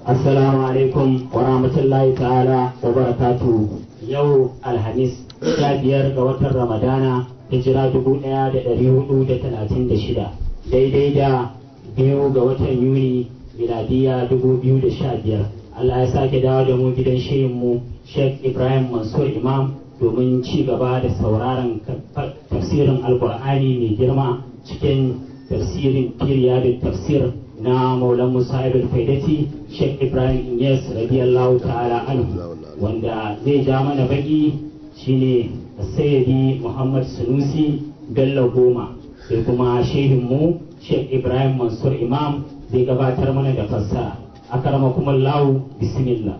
Assalamu alaikum wa rahmatullahi ta'ala wa barakatu yau Alhamis sha biyar ga watan Ramadana hijira dubu ɗaya da ɗari hudu da talatin da shida daidai da biyu ga watan Yuni miladiya dubu biyu da sha biyar Allah ya sake dawo da mu gidan shirinmu Sheikh Ibrahim Mansur Imam domin ci gaba da sauraron tafsirin Alkur'ani mai girma cikin tafsirin Kiriya da tafsir na Maulan Musa Ibn Faidati Sheikh Ibrahim Inyas radiyallahu ta'ala anhu wanda zai ja mana baki shine Sayyidi Muhammad Sunusi Bello Goma sai kuma shehinmu Sheikh Ibrahim Mansur Imam zai gabatar mana da fassara akramakumullahu bismillah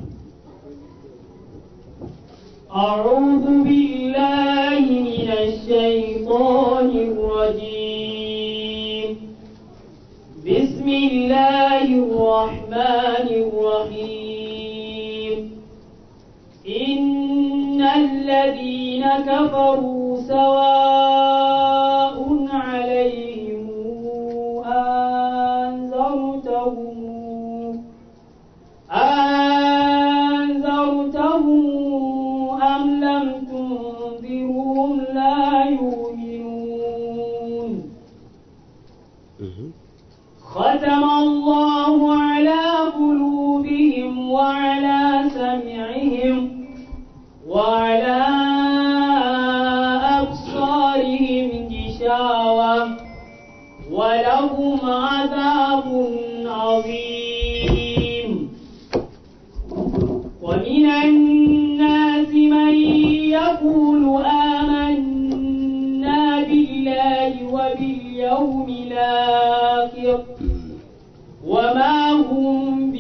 أعوذ بالله من الشيطان الرجيم بسم الله الرحمن الرحيم إن الذين كفروا سواء عليهم أنذرتهم أنذرتهم أم لم تنذرهم لا يؤمنون ختم الله على قلوبهم وعلى سمعهم وعلى أبصارهم غشاوة ولهم عذاب عظيم ومن الناس من يقول آمنا بالله وباليوم الآخر وما هم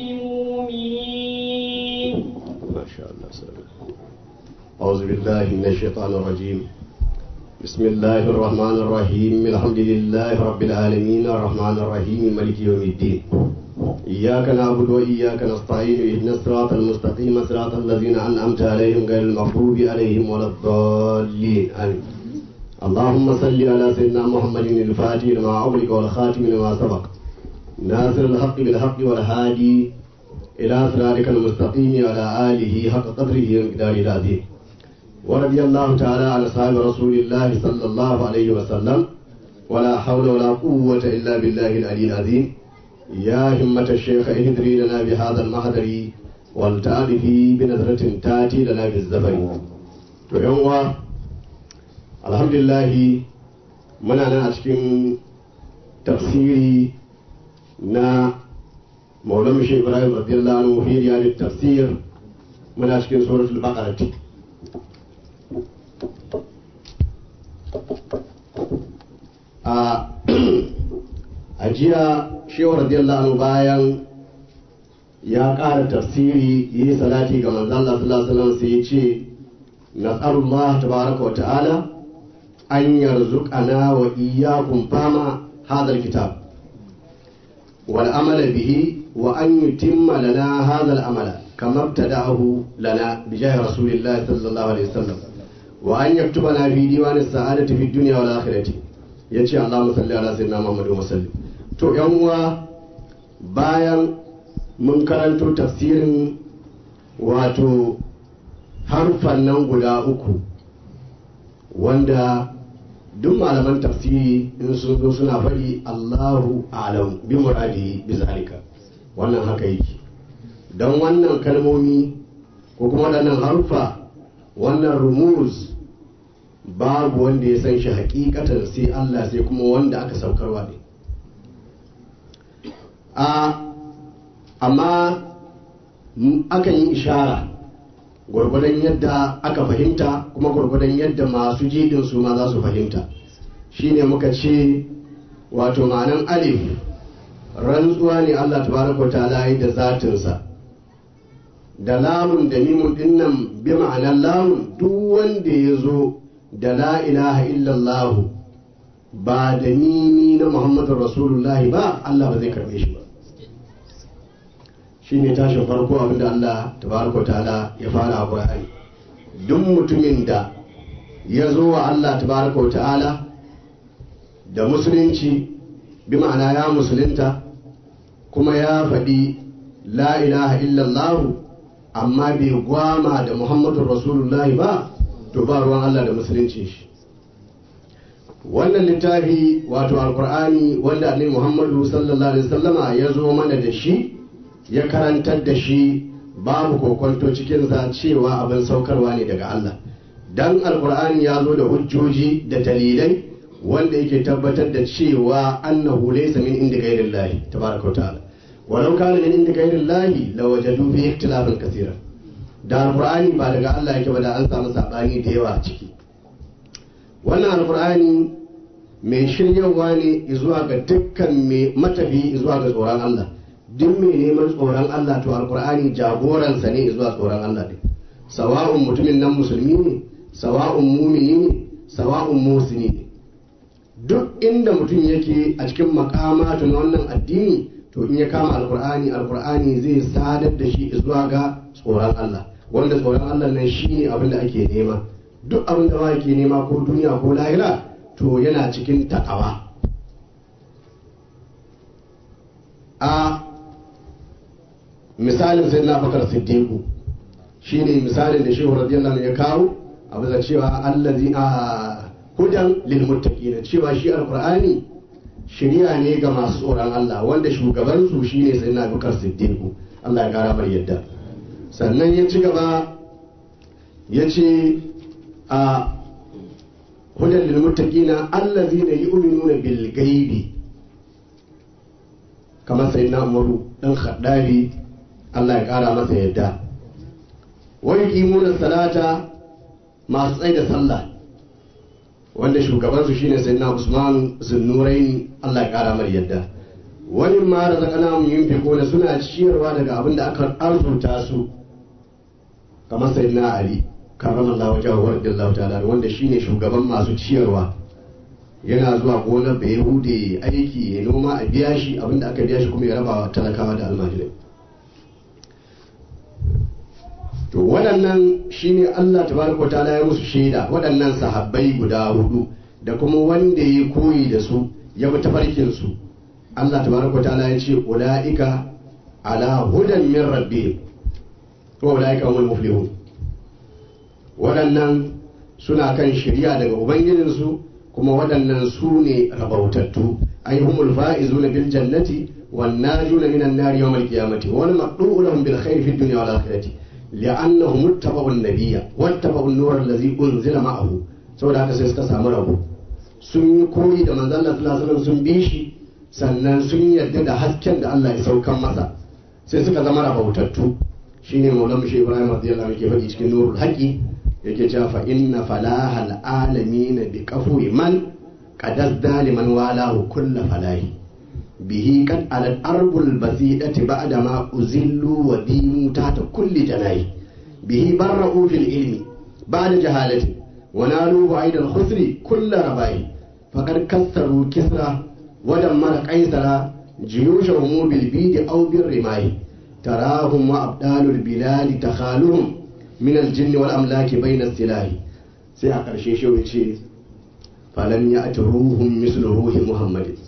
بمؤمنين ما شاء الله سلام. أعوذ بالله من الشيطان الرجيم بسم الله الرحمن الرحيم الحمد لله رب العالمين الرحمن الرحيم مالك يوم الدين إياك نعبد وإياك نستعين اهدنا الصراط المستقيم صراط الذين أنعمت عليهم غير المغضوب عليهم ولا الضالين آمين اللهم صل على سيدنا محمد الفاتح لما أغلق والخاتم لما سبق ناصر الحق بالحق والهادي إلى صراطك المستقيم وعلى آله حق قدره ومقداره العظيم ورضي الله تعالى عن أصحاب رسول الله صلى الله عليه وسلم ولا حول ولا قوة إلا بالله العلي العظيم يا همة الشيخ اهدري لنا بهذا المحضر والتعرفي بنظرة تاتي لنا بالزفر ويوم الحمد لله من أنا أشكي تفسيري نا مولانا شيخ إبراهيم رضي الله عنه في رياض التفسير من أشكي سورة البقرة a jiya shehu radiyallahu anhu bayan ya ƙara tafsiri yi salati ga manzon Allah sallallahu alaihi wasallam sai ya ce nas'alullah tabaraka wa ta'ala an yarzuqana wa iyyakum fama hadha alkitab wal amala bihi wa an yutimma lana hadha al amala kama ibtada'ahu lana bi jahi rasulillahi sallallahu alaihi wasallam wa an yaktubana fi diwani sa'adati fi dunya wal akhirati yace Allahumma salli ala sayyidina Muhammadin wa sallim to yan uwa bayan mun karanto tafsirin wato harfan nan guda uku wanda duk malaman tafsiri in sun zo suna faɗi Allahu alam bi muradi bi zalika wannan haka yake don wannan kalmomi ko kuma waɗannan harfa wannan rumuz babu wanda ya san shi hakikatan sai Allah sai kuma wanda aka saukarwa ne a amma akan yi ishara gwargwadon yadda aka fahimta kuma gwargwadon yadda masu jidin su ma za su fahimta shine muka ce wato ma'anan alif rantsuwa ne Allah tabaraka wa ta'ala yi da zatinsa da lamun da mimun dinnan bi ma'anar lamun duk wanda ya zo da la ilaha illallah ba da mimi na muhammadun rasulullahi ba Allah ba zai karbe shi ba shi ne tashin farko abinda Allah tabaraka ta'ala ya fara a Qur'ani duk mutumin da ya zo wa Allah tabaraka ta'ala da musulunci bi ma'ana ya musulunta kuma ya faɗi la ilaha illallah amma bai gwama da muhammadun rasulullahi ba to ba ruwan Allah da musulunci shi wannan littafi wato alkur'ani wanda annabi muhammadu sallallahu alaihi wasallama ya zo mana da shi ya karantar da shi babu kokonto cikinsa cewa abin saukarwa ne daga Allah dan alkur'ani ya zo da hujjoji da dalilai wanda yake tabbatar da cewa annahu laysa min inda ghairillahi tabaraka ta'ala walau kana min inda ghairillahi lawajadu fi ikhtilafan kaseera da alkur'ani ba daga Allah yake ba da an samu sabani da yawa a ciki wannan alkur'ani mai shiryawa ne zuwa ga dukkan mai matafi zuwa ga tsoron Allah duk mai neman tsoron Allah to alkur'ani jagoransa ne zuwa tsoron Allah ne sawa'un mutumin nan musulmi ne sawa'un mumini ne sawa'un musini ne duk inda mutum yake a cikin makamatun wannan addini to in ya kama alkur'ani alkur'ani zai sadar da shi zuwa ga tsoron Allah wanda tsoron Allah nan shine abin da ake nema duk abin da ba ke nema ko duniya ko lahira to yana cikin takawa a misalin sai na bakar siddiqu shine misalin da shehu radiyallahu ya kawo a bisa cewa allazi a hudan lil muttaqin cewa shi alqur'ani shiriya ne ga masu tsoron Allah wanda shugaban su shine sai na bakar siddiqu Allah ya kara mar yadda sannan ya ci gaba ya ce a hudan lil muttaqina allazina yu'minuna bil ghaibi kamar sayyidina Umaru dan Khaddabi Allah ya kara masa yadda wa yuqimuna salata masu tsaye da sallah wanda shugaban su shine sayyidina Usman Zunnuraini Allah ya kara mar yadda wani ma razaqnahum yunfiquna suna ciyarwa daga abin da aka arzuta su kamar sayyidina Ali karamallahu wajahu wa radiyallahu ta'ala wanda shine shugaban masu ciyarwa yana zuwa gonar da yahude aiki ya noma a biya shi abinda aka biya shi kuma ya raba wa talakawa da almajirai to waɗannan shine Allah tabaraka ta'ala ya musu shaida waɗannan sahabbai guda hudu da kuma wanda ya koyi da su ya bi tafarkin su Allah tabaraka ta'ala ya ce ulaika ala hudan min rabbihim wa ulaika humul muflihun waɗannan suna kan shirya daga ubangijinsu kuma waɗannan su ne rabautattu ai humul fa'izuna bil jannati wan najuna minan nari yawmal qiyamati wal maqdu'u lahum bil khair fid dunya wal akhirati li'annahum ittaba'u an-nabiyya wattaba'u an-nur allazi unzila ma'ahu saboda haka sai suka samu rabo sun yi koyi da manzon Allah sallallahu alaihi wasallam sun bi shi sannan sun yarda da hasken da Allah ya saukan masa sai suka zama rabautattu shine maulana shi Ibrahim radiyallahu anhu ke faɗi cikin nurul haqi yake cewa fa inna falahal alamin bi qafwi man qadas daliman walahu kulla falahi bihi qad alal arbul basidati ba'da ma uzillu wa dimu tahta kulli janahi bihi barra'u fil ilmi ba'da jahalati wa nalu aidan khusri kulla rabai faqad kassaru kisra wa dammara qaisara jiyushahum bil bidi aw bir rimai tarahum wa abdalul bilali takhaluhum min aljin wal amlaki bayna silahi sai a ƙarshe shi ya ce falam ya ati ruhun mislu ruhi muhammadin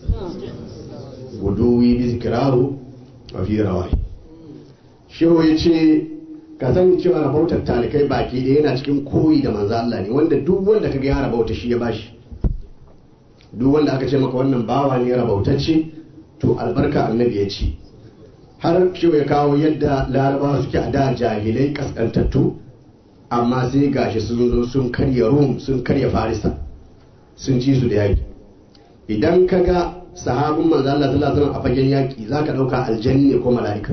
guduwi bi zikrahu wa fi rawai shehu ya ce ka sani cewa rabautar talikai baki da yana cikin koyi da manzo Allah ne wanda duk wanda kaga ya rabauta shi ya bashi duk wanda aka ce maka wannan bawa ne rabautacce to albarka annabi ya ce har shi ya kawo yadda larabawa suke a da jahilai kaskantattu amma sai gashi sun zo sun karya rum sun karya farisa sun ci su da yaki idan ka ga sahabin manzo Allah sallallahu alaihi wasallam a fagen yaki zaka dauka aljanni ne ko mala'ika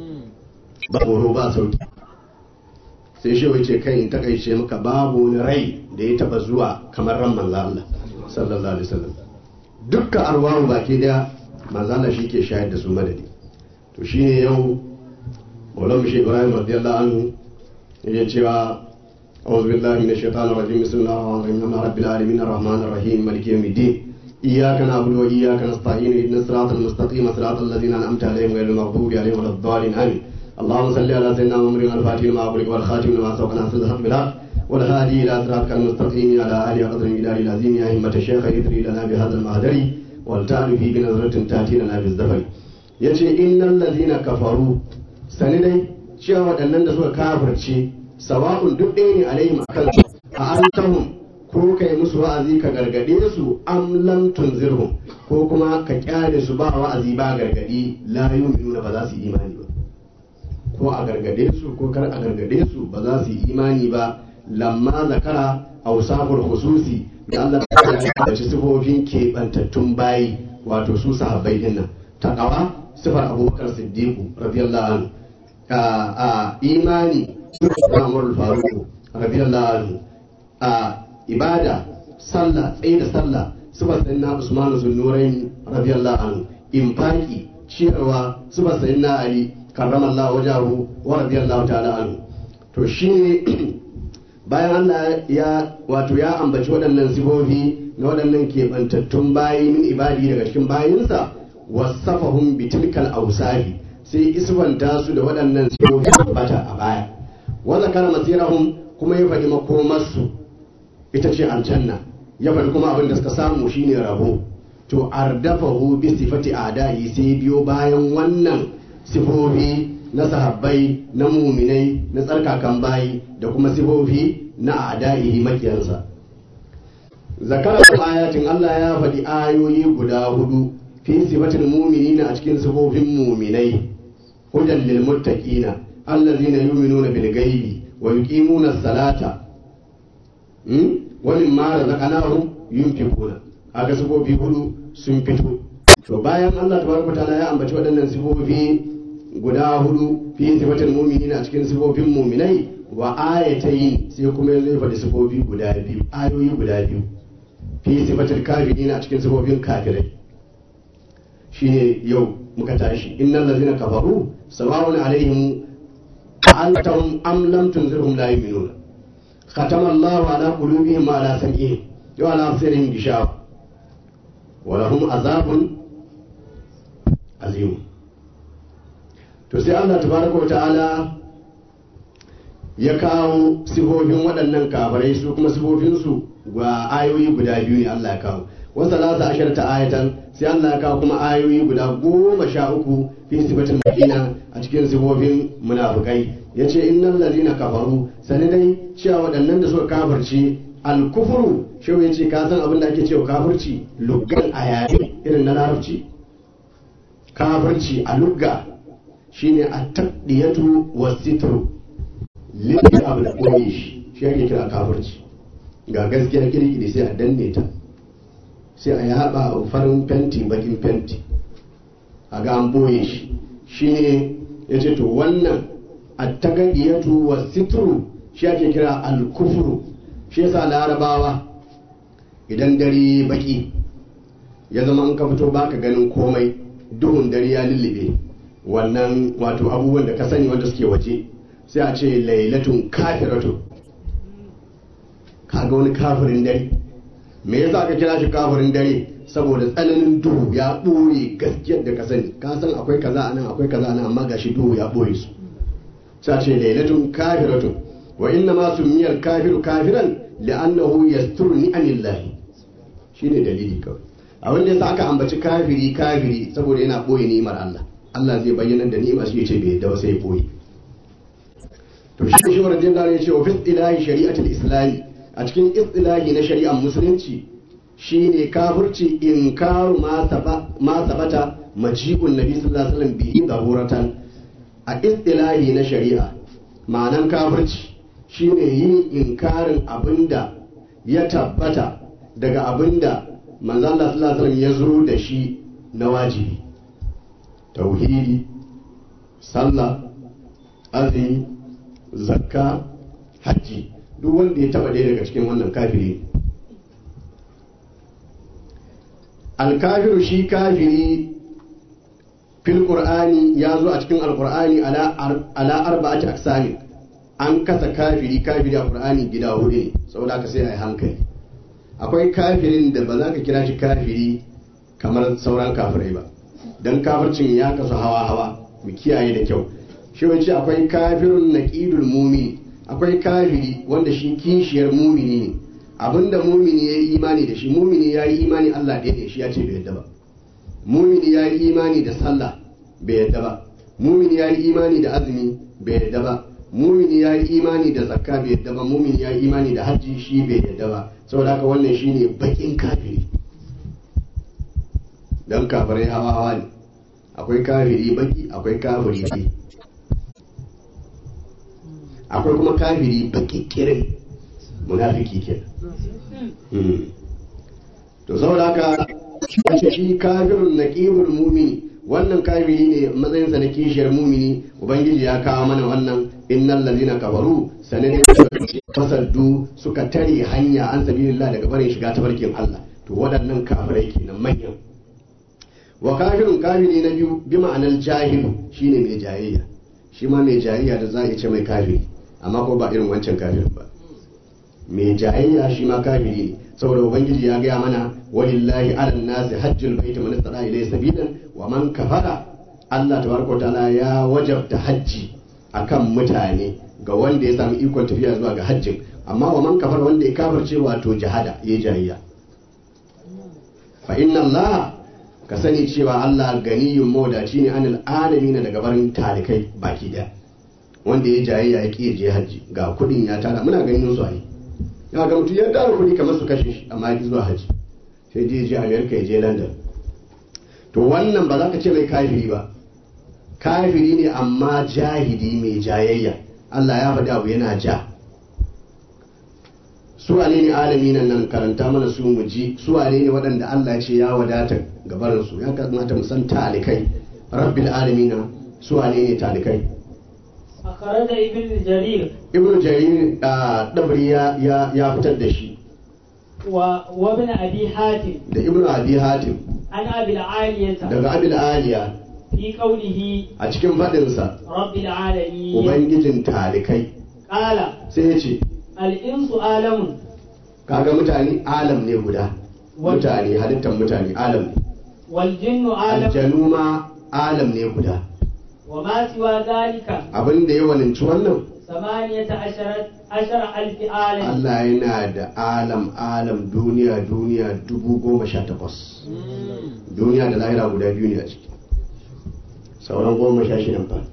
ba horo ba sauki sai shi ya ce kai in takaice maka babu wani rai da ya taba zuwa kamar ran manzo Allah sallallahu alaihi wasallam dukkan arwahu baki daya manzo Allah shi ke shayar da su madadi to shi ne yau maulan shi ibrahim radiyallahu anhu yake cewa أعوذ بالله من الشيطان الرجيم بسم الله الرحمن الرحيم الحمد رب العالمين الرحمن الرحيم مالك يوم الدين إياك نعبد وإياك نستعين اهدنا الصراط المستقيم صراط الذين أنعمت عليهم غير المغضوب عليهم ولا الضالين آمين اللهم صل على سيدنا محمد الفاتح لما أغلق والخاتم لما سبق ناصر الحق بالحق والهادي إلى صراطك المستقيم على آله قدر المقدار العظيم يا همة الشيخ ادري لنا بهذا المهدر والتعرف بنظرة تأتي لنا بالزفر yace innal ladina kafaru sani dai cewa waɗannan da suka kafirce sawa'un duk ɗaya ne alaihim akan a antahum ko kai musu wa'azi ka gargade su am lam tunzirhum ko kuma ka kyale su ba wa'azi ba gargadi la yu'minuna ba za su yi imani ba ko a gargade su ko kar a gargade su ba za su yi imani ba lamma zakara ausafur hususi da Allah ya ci sifofin keɓantattun bayi wato su sahabbai din nan taqwa sifar abubakar siddiqu radiyallahu anhu a imani Umar Faruq radiyallahu anhu a ibada sallah tsaye da sallah sifar sayyidina Usman zunnurain radiyallahu anhu infaki ciyarwa sifar sayyidina Ali karramallahu wajahu wa radiyallahu ta'ala anhu to shine bayan Allah ya wato ya ambaci waɗannan sifofi na waɗannan keɓantattun bayi min ibadi daga cikin bayinsa wasafahum bitilkal ausafi sai isbanta su da waɗannan sifofi bata a baya wa zakara masirahum kuma ya faɗi makomarsu ita ce aljanna ya faɗi kuma abin da suka samu shine rabo to ardafahu bi sifati adai sai biyo bayan wannan sifofi na sahabbai na muminai na tsarkakan bayi da kuma sifofi na adaihi makiyansa zakara ayatin Allah ya faɗi ayoyi guda hudu fi sifatin muminina a cikin sifofin muminai hudan lil muttaqina allazina yu'minuna bil ghaibi wa yuqimuna as-salata wa mimma razaqnahum yunfiquna aga sifofi hudu sun fito to bayan Allah tabaraka ta'ala ya ambaci waɗannan sifofi guda hudu fi sifatin mu'minina a cikin sifofin mu'minai wa ayatayn sai kuma yazo ya faɗi sifofi guda biyu ayoyi guda biyu fi sifatil kafirina a cikin sifofin kafirai shine yau muka tashi innal ladzina kafaru sawa'un alaihim antum am lam tunzirhum la yu'minuna khatama Allahu ala qulubihim wa ala sam'ihim wa ala absarihim gishawa wa lahum azabun azim to sai Allah tabaraka ta'ala ya kawo sifofin waɗannan kafirai su kuma sifofinsu ga ayoyi guda biyu ne Allah ya kawo wasu salasa ashar ta ayatan sai Allah ya kawo kuma ayoyi guda goma sha uku fi sifatin madina a cikin sifofin munafukai ya ce innal ladina kafaru sani dai cewa waɗannan da suka kafirci alkufuru shi ya ce ka san abin da ake cewa kafirci luggan a yare irin na larabci kafirci a lugga shine a taqdiyatu wasitru lille abu da koyi shi shi ake kira kafirci ga gaskiya kirkiri sai a danne ta sai a yaba farin fenti bakin fenti a ga an boye shi shine ya ce to wannan a tagadiyatu wa sitru shi ake kira alkufuru shi yasa larabawa idan dare baki ya zama an ka fito baka ganin komai duhun dare ya lullube wannan wato abubuwan da ka sani wanda suke waje sai a ce lailatun kafiratun kaga wani kafirin dare me yasa aka kira shi kafirin dare saboda tsananin duhu ya ɓoye gaskiyar da ka sani ka san akwai kaza anan akwai kaza anan amma gashi duhu ya ɓoye su sai ce lailatun kafiratun wa inna ma sumiyar kafiru kafiran li'annahu yasturu ni'amillahi shine dalili kawai abin da yasa aka ambaci kafiri kafiri saboda yana ɓoye ni'imar Allah Allah zai bayyana da ni'imar shi ya ce bai yadda ba sai ya ɓoye to shi shi warajin da ya ce wa fi ilahi shari'atul islami a cikin istilahi na shari'ar musulunci shine kafirci inkaru ma sabata majibun nabi sallallahu alaihi wasallam bihi daruratan a istilahi na shari'a ma'anan kafirci shine yin inkarin abinda ya tabbata daga abinda manzo Allah sallallahu alaihi wasallam ya zo da shi na wajibi tauhidi sallah azumi zakka hajji duk wanda ya taba ɗaya daga cikin wannan kafiri alkafiru shi kafiri fil qur'ani ya zo a cikin alqur'ani ala arba'ati aqsami an kasa kafiri kafiri a qur'ani gida hudu ne saboda haka sai a yi hankali akwai kafirin da ba za ka kira shi kafiri kamar sauran kafirai ba dan kafircin ya kasu hawa hawa mu kiyaye da kyau shi wace akwai kafirun naqidul mumini akwai kafiri wanda shi kishiyar mumini ne abinda mumini ya yi imani da shi mumini ya yi imani Allah ɗaya ne shi ya ce bai yadda ba mumini ya yi imani da sallah bai yadda ba mumini ya yi imani da azumi bai yadda ba mumini ya yi imani da zakka bai yadda ba mumini ya yi imani da hajji shi bai yadda ba saboda haka wannan shine bakin kafiri dan kafirai hawa hawa ne akwai kafiri baki akwai kafiri ne akwai kuma kafiri baki kirin munafiki kenan Mm. to saboda haka shi kafirun naqibul mumini wannan kafiri ne matsayinsa na kishiyar mumini ubangiji ya kawo mana wannan innal ladina kafaru sanin fasaddu suka tare hanya an sabilillah daga barin shiga tafarkin Allah to waɗannan kafirai kenan manyan wa kafirun kafiri na biyu bi ma'anar jahilu shine mai jayayya shi ma mai jayayya da za a ce mai kafiri amma ko ba irin wancan kafirin ba mai jayayya shi ma kafiri ne saboda ubangiji ya gaya mana walillahi ala nasi hajjul baiti man istata ilayhi sabilan wa man kafara Allah tabaraka wa ta'ala ya wajabta hajji akan mutane ga wanda ya sami ikon tafiya zuwa ga hajjin amma wa man kafara wanda ya kafirce wato jihada ya jayayya fa inna Allah ka sani cewa Allah ganiyun mawdaci ne anil alamin daga barin talikai baki daya wanda ya jayayya ya ƙi je hajji ga kudin ya tara muna ganin su a yi ya ga mutum ya tara kudi kamar su kashe shi amma ya zuwa hajji sai je je amerika ya je london to wannan ba za ka ce mai kafiri ba kafiri ne amma jahidi mai jayayya allah ya faɗi abu yana ja su wane ne alami nan nan karanta mana su mu ji su wane ne waɗanda allah ya ce ya wadata gabarinsu ya kamata mu san talikai rabbil alamina su wane ne talikai أخرج ابن جرير ibn jarir a dabri ya ya ya fitar da shi و... وابن أبي حاتم da ibn abi hatim عن أبي العالية daga abil aliya في قوله a cikin faɗinsa رب العالمين ubangijin talikai قال sai ya ce الإنس عالم kaga mutane alam ne guda mutane halittar mutane alam ne والجن عالم aljanu ma alam ne guda وما سوى ذلك abin da ya waninci wannan ثمانية عشر عشر ألف عالم Allah yana da alam alam duniya duniya dubu goma sha takwas duniya da lahira guda biyu ne a ciki sauran goma sha shidan fa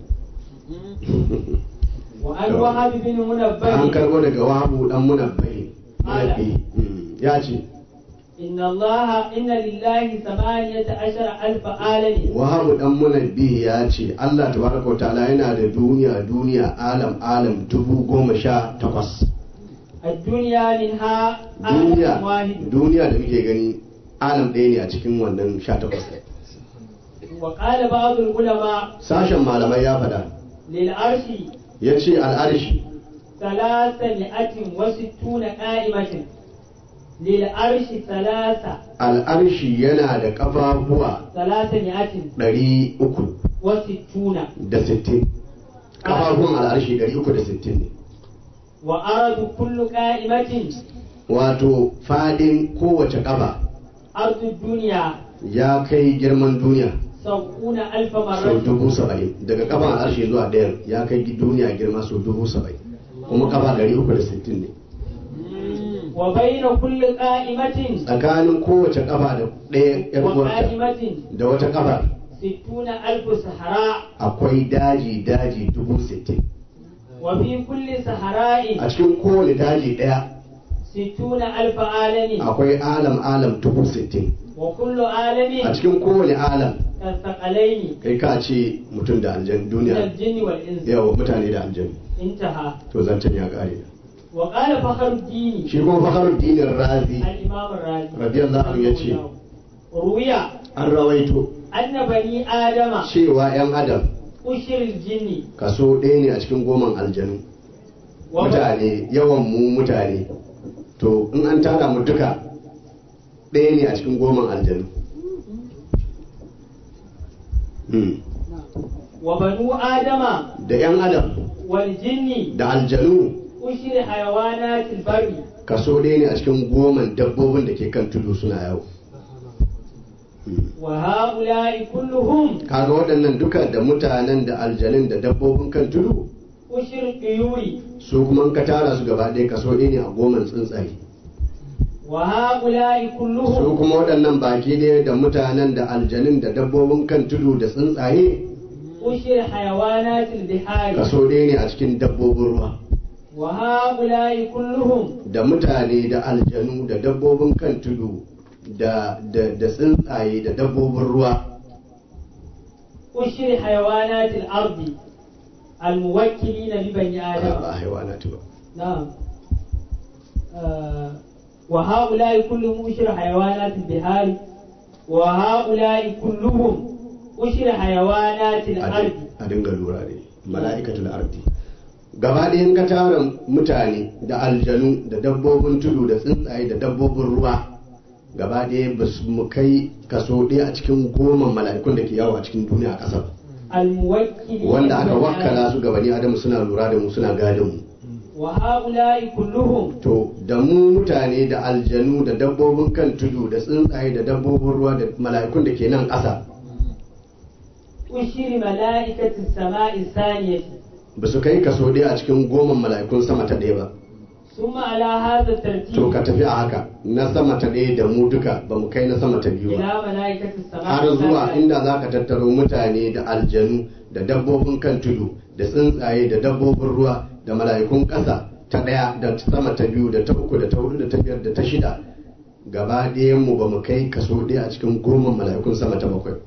وعن وهب بن an منبه karbo daga wahabu dan munabbahi munabbahi Mm, ya ce إن الله إن لله ثمانية عشر ألف عالم wahabu dan munabbihi ya ce Allah tabaraka wa ta'ala yana da duniya duniya alam alam dubu goma sha takwas الدنيا منها duniya عالم واحد duniya da muke gani alam ɗaya ne a cikin wannan sha takwas وقال بعض العلماء sashen malamai ya faɗa للعرش ya ce al'arshi ثلاثمائة وستون قائمة للعرش ثلاثة al'arshi yana da ƙafafuwa ثلاثمائة ɗari uku وستون da sittin ƙafafun al'arshi ɗari uku da sittin ne وأرض كل قائمة wato fadin kowace ƙafa أرض الدنيا ya kai girman duniya سبعون ألف sau مرة dubu saba'in daga kafan al'arshi zuwa ɗayan ya kai duniya girma sau dubu saba'in kuma kafa ɗari uku da sittin ne وبين كل قائمة tsakanin kowace kafa da ɗaya ƴar uwarta وقائمة da wata kafa ستون ألف صحراء akwai daji daji dubu sittin وفي كل صحراء a cikin kowane daji ɗaya ستون ألف عالم akwai alam alam dubu sittin وكل a عالم cikin kowane alam كالثقلين kai ka ce mutum da aljan من duniya الجن والإنس yawa mutane da aljan انتهى to zancen ya ƙare وقال فخر الدين shi kuma fakhruddin razi الإمام الرازي radiyallahu anhu yace روي an rawaito أن بني آدم cewa 'yan adam أشر الجن kaso ɗaya ne a cikin goman aljanu mutane yawan mu mutane to in an tara mu duka ɗaya ne a cikin goman aljanu Hmm. وبنو آدم da 'yan adam والجن da aljanu أشر حيوانات البر kaso ɗaya ne a cikin goman dabbobin da ke kan tudu suna yawo Hmm. وهؤلاء كلهم kaga waɗannan duka da mutanen da aljanun da dabbobin kan tudu أشر الطيور su kuma in ka tara su gaba ɗaya kaso ɗaya ne a goman tsuntsaye وهؤلاء su كلهم kuma waɗannan baki ne da mutanen da aljanun da dabbobin kan tudu da tsuntsaye أشر حيوانات البحار kaso ɗaya ne a cikin dabbobin ruwa وهؤلاء كلهم da mutane da aljanu da dabbobin kan tudu da da da tsuntsaye da dabbobin ruwa أشر حيوانات الأرض الموكلين ببني a آدم ba haiwanatu ba نعم آه وهؤلاء كلهم أشر حيوانات البحار وهؤلاء كلهم أشر حيوانات a الأرض din- a dinga lura ne mala'ikatul ardi gaba ɗayan ka tara mutane da aljanu da dabbobin tudu da tsuntsaye da dabbobin ruwa gaba ɗaya ba su mu kai kaso ɗaya a cikin goma mala'ikun da ke yawo a cikin duniya a ƙasar الموكلين wanda aka ببني wakkala آدم. su gabani adamu suna lura da mu suna gadon mu وهؤلاء كلهم to da mu mutane da aljanu da dabbobin kan tudu da tsuntsaye da dabbobin ruwa da mala'ikun da ke nan ƙasa أشر ملائكة السماء الثانية ba su kai kaso ɗaya a cikin goma mala'ikun sama ta ɗaya ba ثم على هذا to ka الترتيب tafi a haka na sama ta ɗaya da mu duka ba mu kai na sama ta biyu ba إلى ملائكة السماء har zuwa الثانية inda za ka tattaro mutane da aljanu da dabbobin kan tudu da tsuntsaye da dabbobin ruwa da mala'ikun ƙasa ta ɗaya da sama ta biyu da ta uku da ta hudu da ta biyar da ta shida gaba ɗayan mu ba mu kai kaso ɗaya a cikin goma mala'ikun sama ta bakwai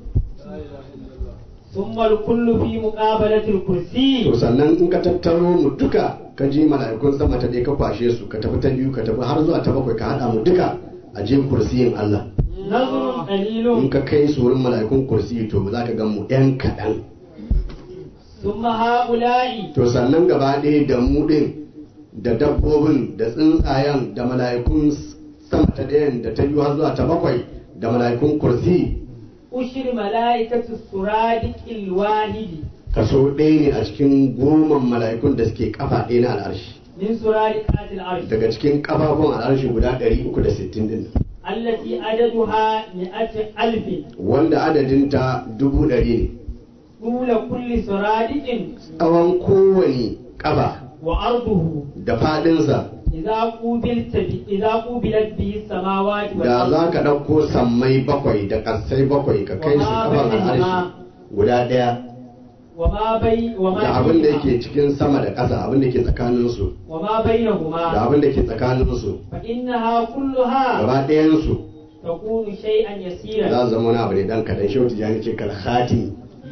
ثم الكل في مقابلة الكرسي to sannan in ka tattaro mu duka ka je mala'ikun sama ta ɗaya ka kwashe su ka tafi ta biyu ka tafi har zuwa ta bakwai ka haɗa mu duka a je kursiyin Allah نظر in قليل ka kai su wurin mala'ikun kursiyi to za ka gan mu ɗan kaɗan ثم هؤلاء to sannan gaba ɗaya da mu ɗin da dabbobin da tsuntsayen da mala'ikun sama ta ɗayan da ta biyu har zuwa ta bakwai da mala'ikun kursi أشر ملائكة السرادق الواحد kaso ɗaya ne a cikin goman mala'ikun da suke kafa ɗaya na al'arshi من سرادقات العرش daga cikin kafafun al'arshi guda 360 din nan, التي عددها مئة ألف wanda adadinta dubu ɗari ne طول كل سرادق tsawon kowane kafa وعرضه da faɗinsa إذا قوبلت ب... إذا قوبلت به السماوات da za والأرض ka ɗauko sammai bakwai da ƙasai bakwai ka kai su kafan al'arshi guda ɗaya وما بي وما da abin da فيهما yake cikin sama da ƙasa abin da ke tsakaninsu وما da بينهما abin da ke tsakaninsu فإنها كلها gaba ɗayansu تكون شيئا يسيرا za su zama wani abu ne dan kaɗan shi wata ce kal khatimi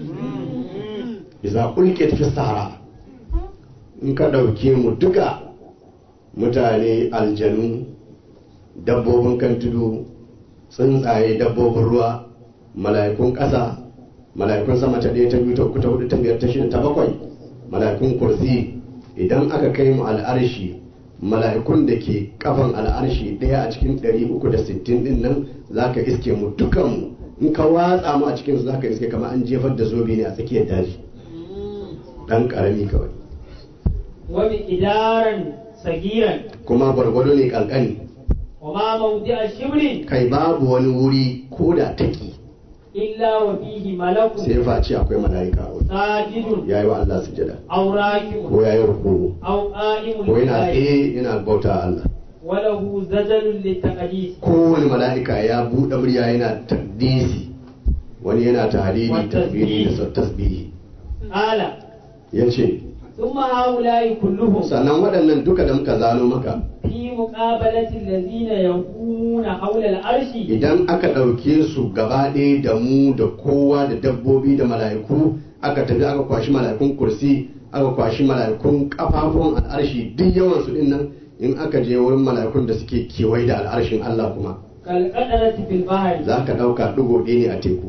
iza ulke fi sahara in ka ɗauke mu duka mutane aljanu dabbobin kan tudu tsuntsaye dabbobin ruwa mala'ikun ƙasa mala'ikun sama ta ɗaya ta biyu ta uku ta hudu ta biyar ta shida ta bakwai mala'ikun kursi idan aka kai mu al'arshi mala'ikun da ke kafan al'arshi ɗaya a cikin 360 ɗin nan za ka iske mu dukanmu in ka watsa mu a cikinsu za ka iske kamar an jefar da zobe ne a tsakiyar daji ɗan ƙarami kawai ومقدارا صغيرا kuma gwargwado ne ƙanƙani وما موضع شبر kai babu wani wuri ko da taki إلا وفيه ملك sai face akwai mala'ika a wurin ساجد ya yi wa Allah sujada أو راكب ko ya yi ruku أو قائم ko yana لله tsaye yana bauta a Allah وله زجل للتقديس kowane mala'ika ya buɗe murya yana takdisi wani yana tahlili Wa tasbihi da tasbih. tasbihi قال ya ce ثم هؤلاء كلهم sannan waɗannan duka da muka zano maka في مقابلة الذين يكون حول العرش idan aka ɗauke su gaba ɗaya da mu da kowa da dabbobi da mala'iku aka tafi aka kwashi mala'ikun kursi aka kwashi mala'ikun kafafun al'arshi duk yawan su din nan in aka je wurin mala'ikun da suke kewaye da al'arshin Allah kuma كالقدرة في البحر za ka ɗauka ɗigo ɗaya ne a teku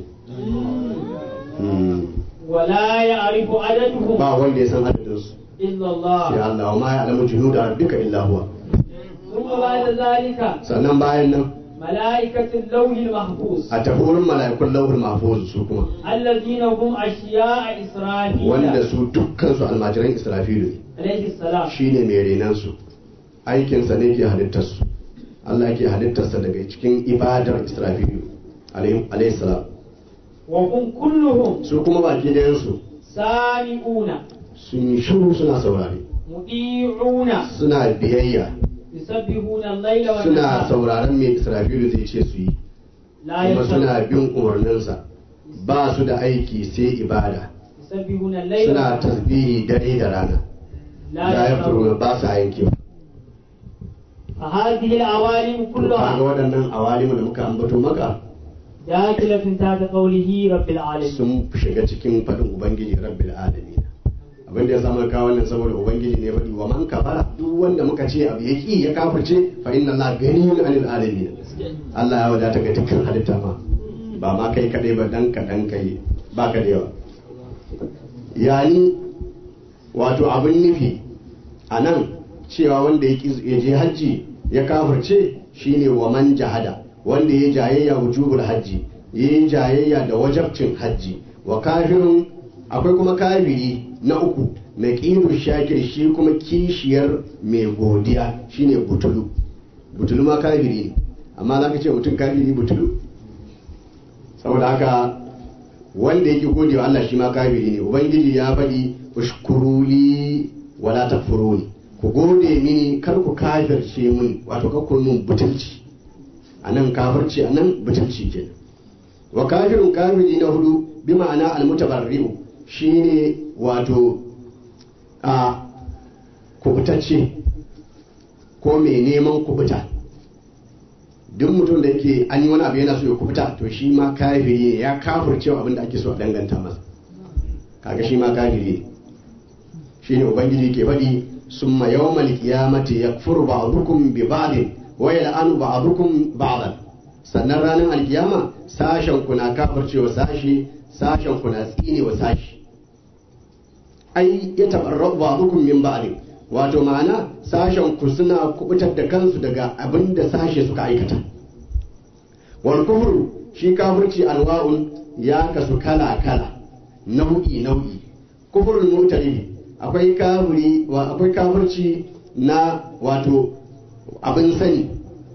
Hmm. ولا يعرف عددهم ba wanda ya san adadinsu إلا sai الله Allah wa ma ya alamu junuda rabbika illa huwa ثم بعد ذلك sannan bayan nan ملائكة اللوح المحفوظ a tafi wurin mala'ikun lauhul mahfuz su kuma الذين هم أشياء إسرافيل wanda su dukkan su almajiran Israfilu ne عليه السلام shine mai renan su aikinsa ne ke halittar su Allah ke halittarsa daga cikin ibadar Israfilu alayhi salam وهم كلهم su kuma baki dayan su سامعون sun yi shiru suna saurare مطيعون suna biyayya يسبحون الليل suna والنهار sauraron mai Israfilu zai ce su yi لا kuma يفترون suna bin umarninsa ba su da aiki sai ibada يسبحون الليل suna والنهار tasbihi dare da rana la لا yafturuna يفترون ba sa yankewa فهذه العوالم kaga كلها waɗannan awalimu da muka ambato maka داخلة تحت قوله رب العالمين sun shiga cikin faɗin ubangiji rabbil alamin abin da ya samu kawo wannan saboda ubangiji ne faɗi wa man kafara duk wanda muka ce abu ya ki ya kafirce fa inna allaha ganiyun anil alamin Allah ya wadata ga dukkan halitta ma ba ma kai kadai ba dan ka dan kai ba ka da yawa yani wato abin nufi a nan cewa wanda ya ki- ya je hajji ya kafirce shine wa man jahada wanda ya jayayya wujubul hajji ya yi jayayya da wajabcin hajji wa kafirin akwai kuma kafiri na uku na ƙidu shakir shi kuma kishiyar mai godiya shine butulu butulu ma kafiri ne amma za ka ce mutum kafiri butulu saboda haka wanda yake gode wa Allah shi ma kafiri ne ubangiji ya faɗi ushkuruli wala takfuruni ku gode mini kar ku kafirce mini wato kar ku mun butulci anan kafirci anan butulci kenan wa kafirun kafiri na hudu bi ma'ana almutabarri'u shine wato a kubutacce ko mai neman kubuta duk mutum da yake an yi wani abu yana so ya kubuta to shi ma kafiri ne ya kafirce abin da ake so a danganta masa kaga shi ma kafiri ne shine ubangiji ke faɗi summa yawmal qiyamati yakfuru ba'dukum bi ba'din wa yal'anu ba'dukum ba'dan sannan ranar alkiyama sashen ku na kafircewa sashi sashen ku na tsine wa sashi ai ya tabarra ba'dukum min ba'din wato ma'ana sashen ku suna kubutar da kansu daga abin da sashe suka aikata wal kufru shi kafirci anwa'un ya kasu kala kala nau'i nau'i kufrul mu'taribi akwai kafiri wa akwai kafirci na wato abin sani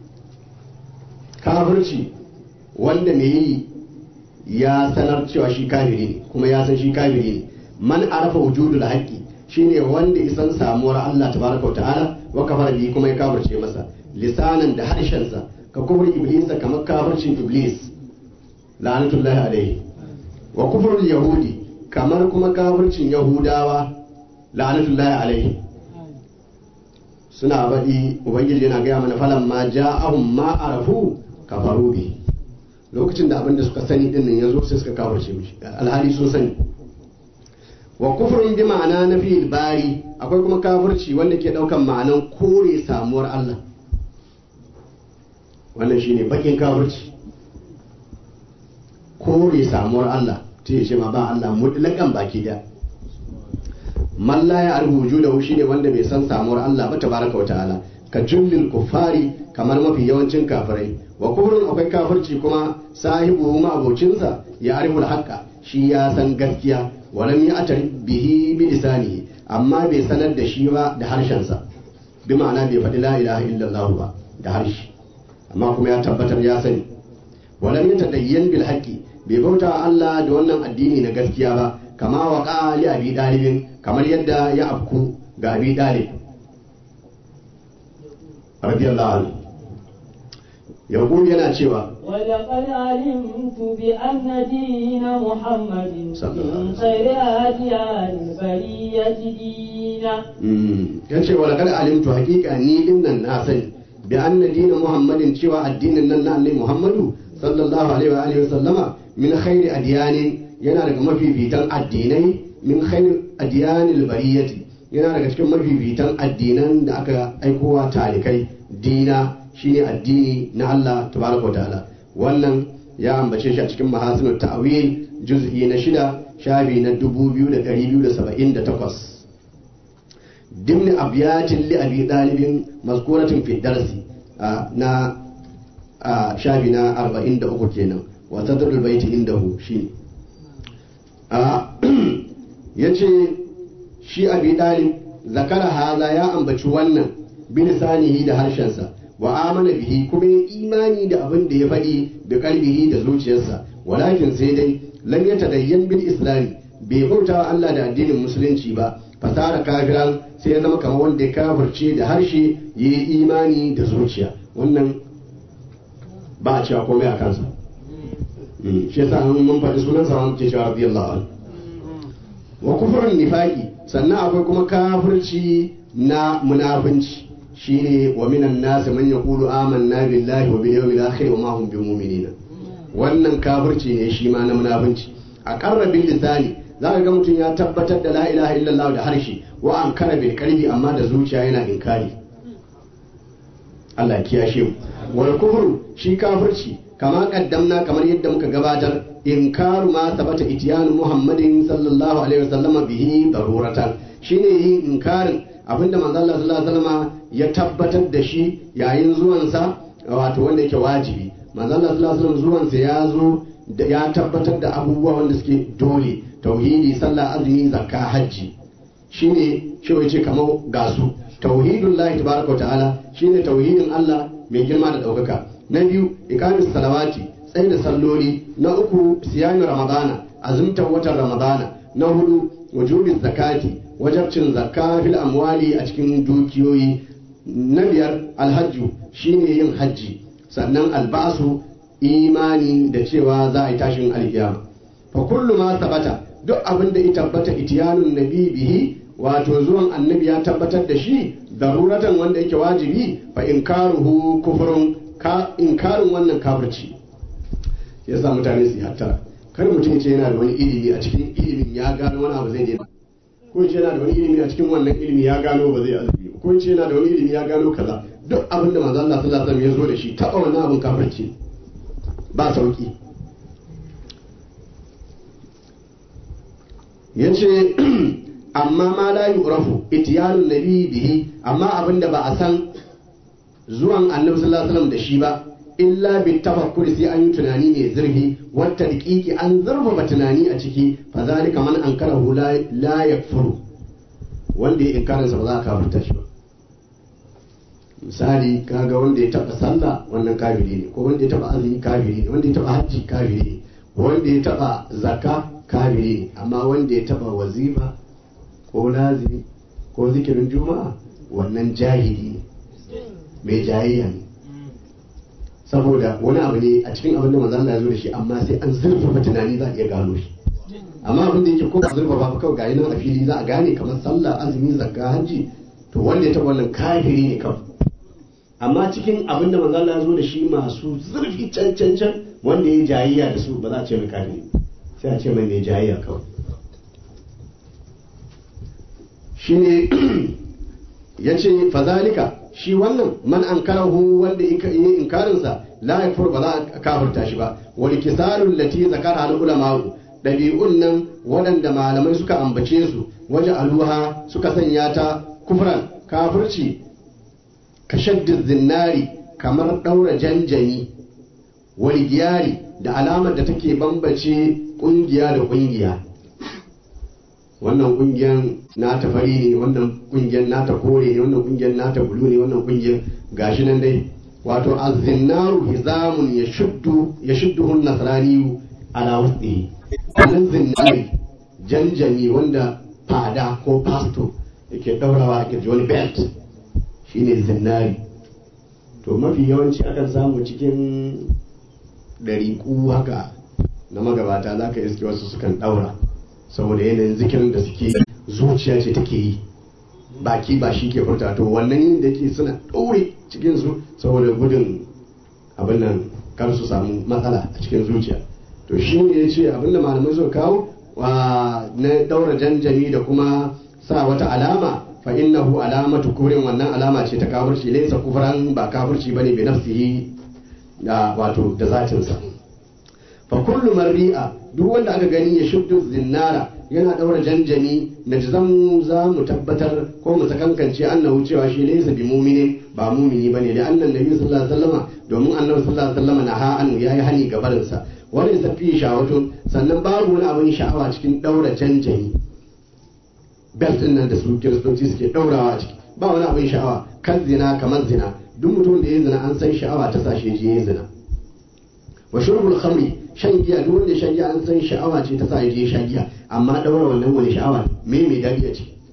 kafirci wanda mai yi ya sanar cewa shi kafiri ne kuma ya san shi kafiri ne man arafa wujudul haqqi shine wanda isan samuwar Allah tabaraka wa ta'ala wa kafara bi kuma ya kafirce masa lisanan da harshensa ka kufur iblis kamar kafircin iblis la'anatullahi alaihi wa kufrul yahudi kamar kuma kafircin yahudawa la'anatullahi alaihi suna baɗi ubangiji yana gaya mana falan ma ja'ahum ma arafu kafaru bi lokacin da abin da suka sani din nan yazo sai suka kafirce mishi alhali sun sani wa kufrun bi ma'ana na fi bari akwai kuma kafirci wanda ke daukan ma'anan kore samuwar Allah wannan shine bakin kafirci kore samuwar Allah ta ce ma ba Allah mutlakan baki da man la ya arhu wujudahu shine wanda bai san samuwar Allah ba tabaraka wa ta'ala ka jullil kuffari kamar mafi yawancin kafirai wa kufrun akwai kafirci kuma sahibu ma abocinsa ya ariful haqqa shi ya san gaskiya walam ya atar bihi bi lisanihi amma bai sanar da shi ba da harshensa bi ma'ana bai faɗi la ilaha illallah ba da harshe amma kuma ya tabbatar ya sani walam ya tadayyan bil haqqi bai bauta wa Allah da wannan addini na gaskiya ba kama wa li abi dalibin kamar yadda ya afku ga abi dalib radiyallahu anhu yaqul yana cewa ولقد علمت بأن دين محمد صلى الله عليه من خير أديان البرية دينا ya ce wa laqad alimtu haqiqa ni din nan na sani bi anna dinin muhammadin cewa addinin nan na annabi muhammadu sallallahu alaihi wa alihi wa sallama min khairi adyanin yana daga mafifitan addinai min khairi adyanil bariyati yana daga cikin mafifitan addinan da aka aikowa talikai dina shine addini na Allah tabaraka wa ta'ala wannan ya ambace shi a cikin mahasinut ta'wil juz'i na shida shafi na 2278 ضمن أبيات لأبي طالب مذكورة في الدرس آه نا آه شابنا أربعين دقيقة كينا وصدر البيت عنده شيء آه يجي شي أبي طالب ذكر هذا يا أم بشوانا بلسانه ده هرشنسا وآمن به كما إيماني ده أبن ده يفدي بقلبه ده زوجيسا ولكن سيدي لم يتدين بالإسلام بيبوتا الله ده الدين المسلمين با fasara kafiran sai ya zama kamar wanda ya kafirce da harshe ya yi imani da zuciya wannan ba a cewa komai a kansa shi yasa an mun faɗi sunan sa mun ce cewa radiyallahu anhu wa kufrun nifaqi sannan akwai kuma kafirci na munafunci shine wa minan nas man yaqulu amanna billahi wa bil yawmil akhir wa ma hum bimuminina wannan kafirci ne shi ma na munafunci a qarrabil lisani za ka ga mutum ya tabbatar da la ilaha illallah da harshe wa an kara bil qalbi amma da zuciya yana inkari Allah ya kiyashe mu wal kufru shi kafirci kama kaddamna kamar yadda muka gabatar inkaru ma sabata itiyanu muhammadin sallallahu alaihi wasallama bihi daruratan shine yin inkarin abinda manzo Allah sallallahu alaihi wasallama ya tabbatar da shi yayin zuwansa wato wanda yake wajibi manzo Allah sallallahu alaihi wasallam zuwansa ya zo ya tabbatar da abubuwa wanda suke dole tauhidi sallah azumi zakka hajji shine shi wace kamar gasu tauhidun lahi tabaraka ta'ala shine tauhidin Allah mai girma da ɗaukaka na biyu ikamis salawati tsaye da salloli na uku siyamin ramadana azumtar watan ramadana na hudu wujubin zakati wajabcin zakka fil amwali a cikin dukiyoyi na biyar alhajju shine yin hajji sannan albasu imani da cewa za a yi tashin alkiyama fa kullu ma sabata duk abin da ya tabbata itiyanun nabi bihi wato zuwan annabi ya tabbatar da shi daruratan wanda yake wajibi fa inkaruhu kufrun ka inkarin wannan kafirci yasa mutane su yi hattara kar mutum ce yana da wani ilimi a cikin ilimin ya gano wani abu zai daina ko ce yana da wani ilimi a cikin wannan ilimi ya gano ba zai azumi ko ce yana da wani ilimi ya gano kaza duk abin da manzo Allah sallallahu alaihi wasallam ya zo da shi taba wannan abin kafirci ba sauki yace amma ma la yu'rafu ityanun nabi bihi amma abinda ba a san zuwan annabi sallallahu alaihi wasallam da shi ba illa bi tafakkur sai an yi tunani mai zurfi wata daƙiƙi an zurfafa tunani a ciki fa zalika man ankarahu la la yakfuru wanda ya inkarin sa ba za a kafirta shi ba misali kaga wanda ya taba sallah wannan kafiri ne ko wanda ya taba azumi kafiri ne wanda ya taba hajji kafiri ne wanda ya taba zakka kafiri ne amma wanda ya taba wazifa ko lazimi ko zikirin juma'a wannan jahili ne mai jayayya ne saboda wani abu ne a cikin abin da manzo Allah ya zo da shi amma sai an zurfafa tunani za a iya gano shi amma abin da yake ko ba zurfafa ba kawai gayi nan a fili za a gane kamar sallah azumi zakka hajji to wanda ya taba wannan kafiri ne kawai amma cikin abin da manzo Allah ya zo da shi masu zurfi can can can wanda ya jayayya da su ba za a ce mai kafiri sai a ce mai mai jayayya kawai shine ya ce fazalika shi wannan man an karahu wanda yi inkarinsa la yakfur ba za a kafirta shi ba wal kisarul lati zakara al ulama dabi'un nan waɗanda malamai suka ambace su waje aluha suka sanya ta kufran kafirci ka shaddin zinnari kamar ɗaura janjani wal giyari da alamar da take bambace ƙungiya da ƙungiya wannan kungiyar nata fari ne wannan kungiyar nata kore ne wannan kungiyar nata bulu ne wannan kungiyar gashi nan dai wato azzinnaru hizamun ya shuddu ya shudduhun nasraniyu ala wusti wannan zinnari janjani wanda fada ko pasto yake daurawa a kirji wani belt shine zinnari to mafi yawanci akan samu cikin ɗariƙu haka na magabata za ka iske wasu sukan ɗaura saboda yanayin zikirin da suke zuciya ce take yi baki ba shi ke furta to wannan yin da ke suna ɗaure cikin su saboda gudun abin nan kar su samu matsala a cikin zuciya to shi ne ya ce abin da malamai suka kawo wa na ɗaura janjani da kuma sa wata alama fa innahu alamatu kurin wannan alama ce ta kafirci laysa kufran ba kafirci bane bi nafsihi da wato da zatinsa fa kullu marri'a duk wanda aka gani ya shuddu zinnara yana daura janjani na zamu za mu tabbatar ko mu sakankance annahu cewa shi laysa bi mu'minin ba mu'mini bane da annan nabi sallallahu alaihi wasallama domin annabi sallallahu alaihi wasallama na ha annu yayi hani gabarin sa wani safi shawatun sannan babu wani abin sha'awa cikin daura janjani belt din nan da su kiristoci suke daurawa a ciki ba wani abin sha'awa kan zina kamar zina duk mutum da ya zina an san sha'awa ta sashe je ya zina wa shurbul khamri shan giya duk wanda shan giya an san sha'awa ce ta sa ya je shan giya amma daura wannan wani sha'awa me mai dadi a ciki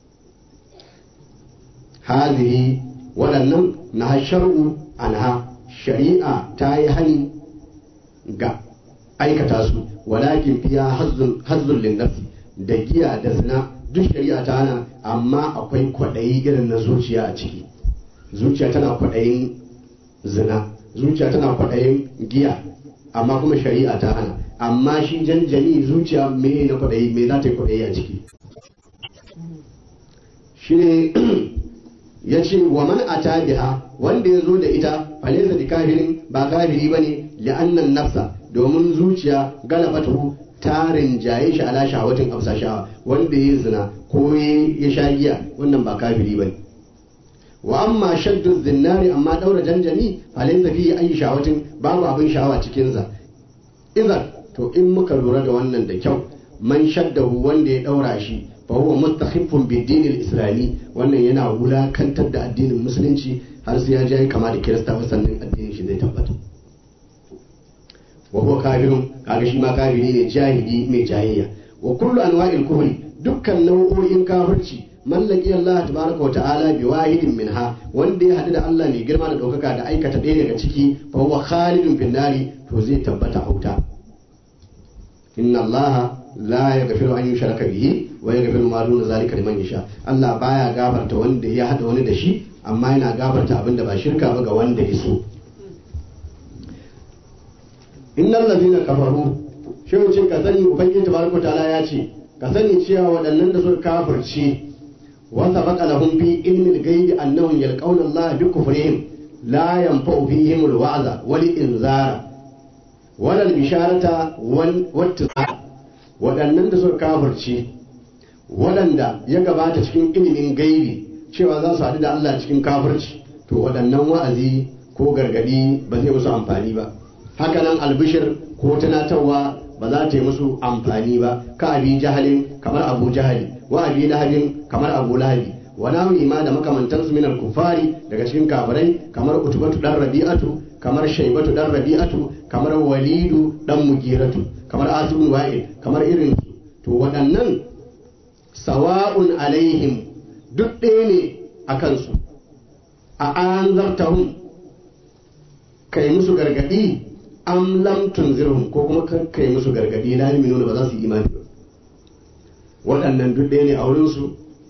hazihi waɗannan na shar'u anha shari'a ta yi hani ga aikata su walakin fiya hazzul lin nafsi da giya da zina duk shari'a ta hana amma akwai kwaɗayi irin na zuciya a ciki zuciya tana kwaɗayin zina zuciya tana kwaɗayin giya amma kuma shari'a ta hana amma shi janjani zuciya me na kwaɗayi me za ta yi kwaɗayi a ciki shi ne ya ce wa man ata biha wanda ya zo da ita falaisa da kafirin ba kafiri bane li'annan nafsa domin zuciya galabatu tarin jaye shi ala shahawatin afsa shawa wanda ya zina ko ya sha giya wannan ba kafiri bane wa amma shaddu zinnari amma daura janjani falaisa fi ayi shahawatin babu abin sha'awa cikin sa idan to in muka lura da wannan da kyau man shaddahu wanda ya daura shi fa huwa mustakhifun bi dinil islami wannan yana wulakantar da addinin musulunci har sai ya je kama da kirista sannan addinin shi zai tabbata wa huwa kafirun kaga shi ma kafiri ne jahili mai jahiliya wa kullu anwa'il kufri dukkan nau'o'in kafirci mallaki Allah tabaraka wa ta'ala bi wahidin minha wanda ya hadu da Allah mai girma da daukaka da aikata ɗaya daga ciki fa huwa khalidun fin nari to zai tabbata a wuta inna Allah la yaghfiru an yushraka bihi wa yaghfiru ma duna zalika liman yasha Allah baya gafarta wanda ya hada wani da shi amma yana gafarta abinda ba shirka ba ga wanda ya so innal ladina kafaru shi ce ka sani ubangiji tabaraka ta'ala ya ce ka sani cewa waɗannan da suka kafirce wa sabaqa lahum fi ilmi al-ghaibi annahum yalqawna Allah bi kufrihim la yanfa'u fihim al-wa'za wal inzara wal bisharata wal wattiqa waɗannan da suka kafirce waɗanda ya gabata cikin ilimin gaibi cewa za su haɗu da Allah cikin kafirci to waɗannan wa'azi ko gargadi ba zai musu amfani ba hakanan albishir ko tunatarwa ba za ta yi musu amfani ba ka abi jahalin kamar abu jahali wa abi lahabin kamar abu lahabi wa nawi ma da makamantansu min kufari daga cikin kafirai kamar utubatu dan rabi'atu kamar shaibatu dan rabi'atu kamar walidu dan mugiratu kamar asibun wa'il kamar irin to waɗannan sawa'un alaihim duk ɗaya ne a kansu a an zartahum kai musu gargaɗi am lam tunzirhum ko kuma kai musu gargaɗi la yu'minuna ba za su yi imani ba waɗannan duk ɗaya ne a wurin su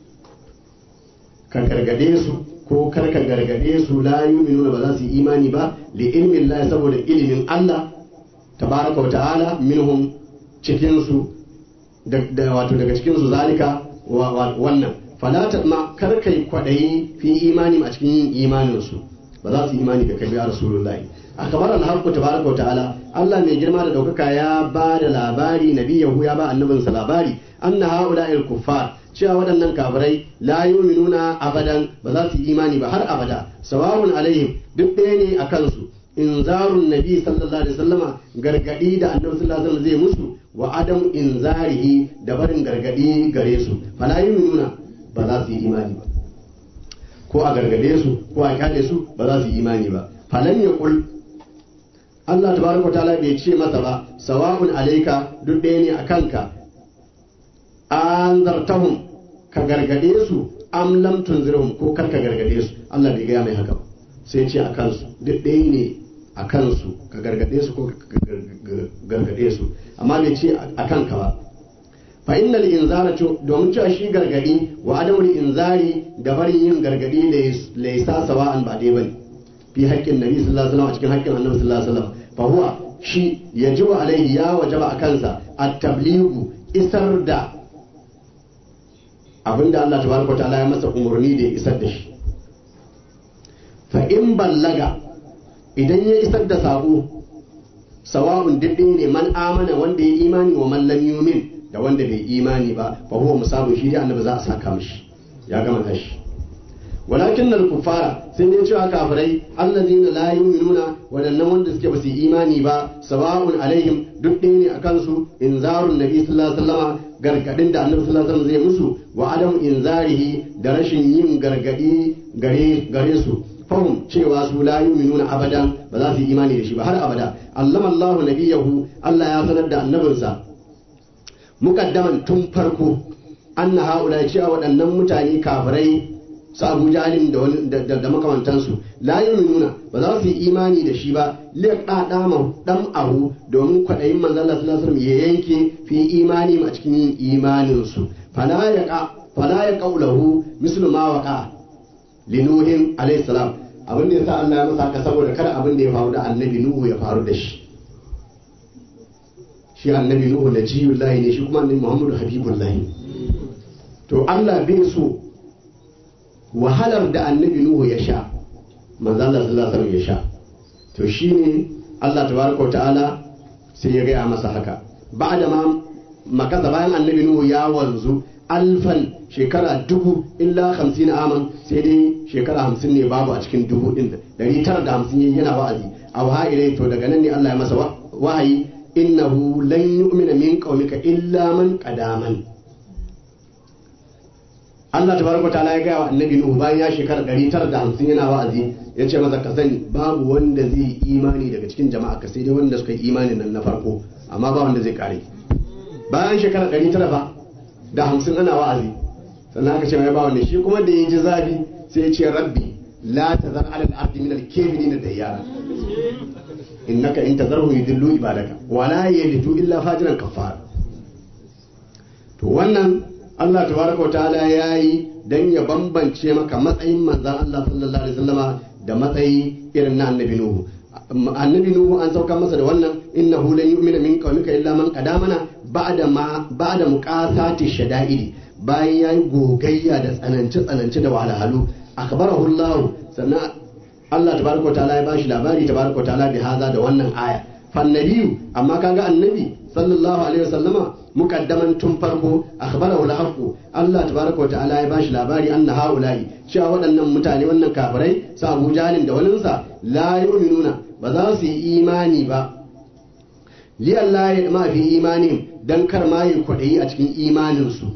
ka gargade su ko kar ka gargade su la yu'minuna ba za su yi imani ba li ilmi Allah saboda ilimin Allah tabaraka wa ta'ala minhum cikin su da wato daga cikin su zalika wannan fala ta ma kar kai kwadayi fi imani a cikin yin imanin su ba za su yi imani da kai ya rasulullahi akabar al-haqqu tabaraka wa ta'ala Allah mai girma da daukaka ya ba da labari nabiyahu ya ba annabinsa labari anna haula'il kuffar cewa waɗannan kafirai la yu'minuna abadan ba za su yi imani ba har abada sawa'un alaihim duk ɗaya ne a kansu inzarun nabi sallallahu alaihi wasallama gargadi da annabi sallallahu alaihi wasallam zai musu wa adam inzarihi da barin gargadi gare su fala yu'minuna ba za su yi imani ba ko a gargade su ko a kyale su ba za su yi imani ba falan yaqul Allah tabaraka ta'ala bai ce masa ba sawa'un alaika duk ɗaya ne a kanka an zartahum ka gargade su am lam tunzirhum ko kar ka gargade su Allah bai gaya mai haka ba sai ce a kansu duk ɗaya ne a kansu ka gargade su ko ka gargade su amma bai ce a kanka ba fa innal inzara domin cewa shi gargadi wa adamul inzari da barin yin gargadi laysa sawa'an ba dai bane fi haƙƙin nabi sallallahu alaihi wasallam a cikin haƙƙin annabi sallallahu alaihi wasallam fa huwa shi yajibu alaihi ya wajaba a kansa at-tablighu isar da abinda Allah tabaraka ta'ala ya masa umarni da ya isar da shi fa in ballaga idan ya isar da sako sawa'un diddin ne man amana wanda ya imani wa man lam yumin da wanda bai imani ba fa huwa musabu shi dai annabi za a saka mishi ya gama tashi walakin nan kufara sai dai cewa kafirai allazina la yu'minuna wadannan wanda suke basu imani ba sawa'un alaihim duk ɗaya ne akan su inzarun nabi sallallahu alaihi wasallam gargadin da annabi sallallahu alaihi wasallam zai musu wa adam inzarihi da rashin yin gargadi gare gare su fahim cewa su la yu'minuna abadan ba za su yi imani da shi ba har abada allama Allahu nabiyahu Allah ya sanar da annabinsa mukaddaman tun farko anna haula cewa waɗannan mutane kafirai su Abu Jahlin da wani da, da, da makamantansu la yu'minuna ba za su yi imani da shi ba liqa dama dam ahu domin kwadayin manzon Allah sallallahu alaihi wasallam ya yanke fi imani a cikin yin imanin su fala yaqa fala yaqaulahu mislu ma waqa linuhin alayhi salam abin da yasa Allah ya masa haka saboda kada abin da ya faru da annabi Nuhu ya faru da shi shi annabi Nuhu najiyullahi ne shi kuma annabi Muhammadu habibullahi to Allah bai so wahalar da annabi Nuhu ya sha manzo Allah sallallahu alaihi wasallam ya sha to shine Allah tabaraka wa ta'ala sai ya gaya masa haka ba'da ma makasa bayan annabi Nuhu ya wanzu alfan shekara dubu illa hamsin aman sai dai shekara hamsin ne babu a cikin dubu din dari tara da hamsin yayi yana wa'azi a wahayi to daga nan ne Allah ya masa wahayi innahu lan yu'mina min qaumika illa man qadaman Allah tabaraka ta'ala ya gaya wa annabi Nuhu bayan ya shekara 950 yana wa'azi ya ce masa ka sani babu wanda zai yi imani daga cikin jama'a ka sai dai wanda suka yi imanin nan na farko amma ba wanda zai kare bayan shekara 900 fa da 50 ana wa'azi sannan aka ce mai ba wanda shi kuma da ya ji zafi sai ya ce rabbi la tazar ala al-ardi min al-kafirin dayyara innaka in tazarhu yudillu ibadaka wala yalidu illa fajiran kafara to wannan Allah tabaraka wa ta'ala yayi dan ya bambance maka matsayin manzon Allah sallallahu alaihi wasallama da matsayi irin na annabi Nuhu annabi Nuhu an sauka masa da wannan innahu lan yu'mina min qaumika illa man qadamana ba'da ma ba'da muqasati shada'idi bayan yayi gogayya da tsananci tsananci da wahalhalu akhbarahu Allah sannan Allah tabaraka wa ta'ala ya bashi labari tabaraka wa ta'ala bi haza da wannan aya fannabiyu amma kaga annabi sallallahu alaihi wasallama mukaddaman tun farko akhbarahu al-haqq Allah tabaraka wa ta'ala ya bashi labari anna haula'i cewa waɗannan mutane wannan kafirai sa Abu Jahlin da walinsa la yu'minuna ba za su yi imani ba li Allah ya ma fi imanin dan kar ma yi kwadayi a cikin imanin su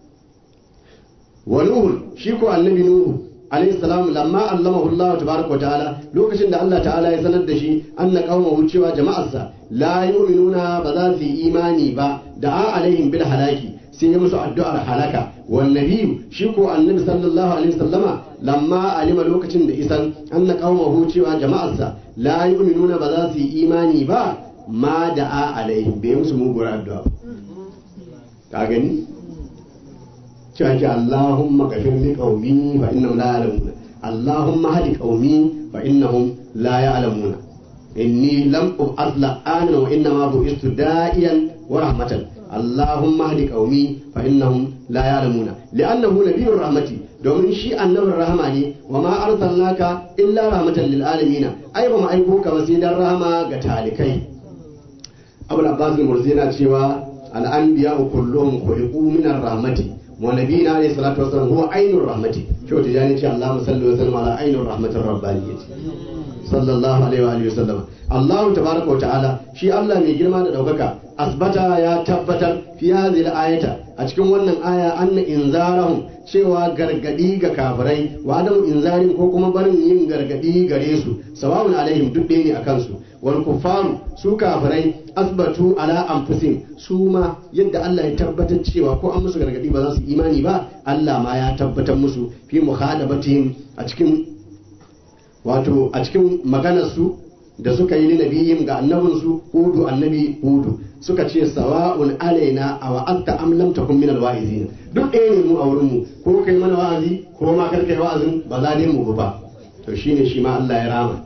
wa nuhu shi ko annabi nuhu alayhi salam lamma allamahu Allah tabaraka wa ta'ala lokacin da Allah ta'ala ya sanar da shi anna qaumahu cewa jama'arsa la yu'minuna ba za su yi imani ba da'a alaihim bil halaki sai ya musu addu'ar halaka wan nabiyyu shi ko annabi sallallahu alaihi wasallama lamma alima lokacin da isan anna qaumahu cewa jama'arsa la yu'minuna ba za su yi imani ba ma da'a alaihim bai musu muguwar addu'a ka gani cewa ke Allahumma gafir li qaumi fa innahum la ya'lamuna Allahumma hadi qaumi fa innahum la ya'lamuna inni lam ub'ath la'ana wa inna ma bu'istu da'iyan wa rahmatan Allahumma hadi qaumi fa innahum la ya'lamuna li'annahu nabiyyur rahmati domin shi annabin rahama ne wa ma arsalnaka illa rahmatan lil alamin ai ba mu aiko ka ba sai dan rahama ga talikai Abul Abbas al-Mursi yana cewa al-anbiya kulluhum khuliqu min ar-rahmati wa nabiyina alayhi salatu wasallam huwa ainur rahmati shi wata jani ce Allahumma salli wa sallim ala ainur rahmatir rabbaniyyati sallallahu alaihi wa alihi wasallam Allahu tabaraka wa ta'ala shi Allah mai girma da daukaka asbata ya tabbatar fi hadhihi ayata a cikin wannan aya anna inzarahum cewa gargadi ga kafirai wa adamu inzarin ko kuma barin yin gargadi gare su sawa'un alaihim duk ɗaya ne akan su wal kuffaru su kafirai asbatu ala anfusihim su ma yadda Allah ya tabbatar cewa ko an musu gargadi ba za su imani ba Allah ma ya tabbatar musu fi muhadabatihim a cikin wato a cikin maganar su da suka yi nabiyin ga annabinsu hudu annabi hudu suka ce sawa'un alaina a wa'atta am lam takun min alwa'izin duk ɗaya ne mu a wurin mu ko kai mana wa'azi ko ma kar kai wa'azin ba za dai mu ba to shine shi ma Allah ya rama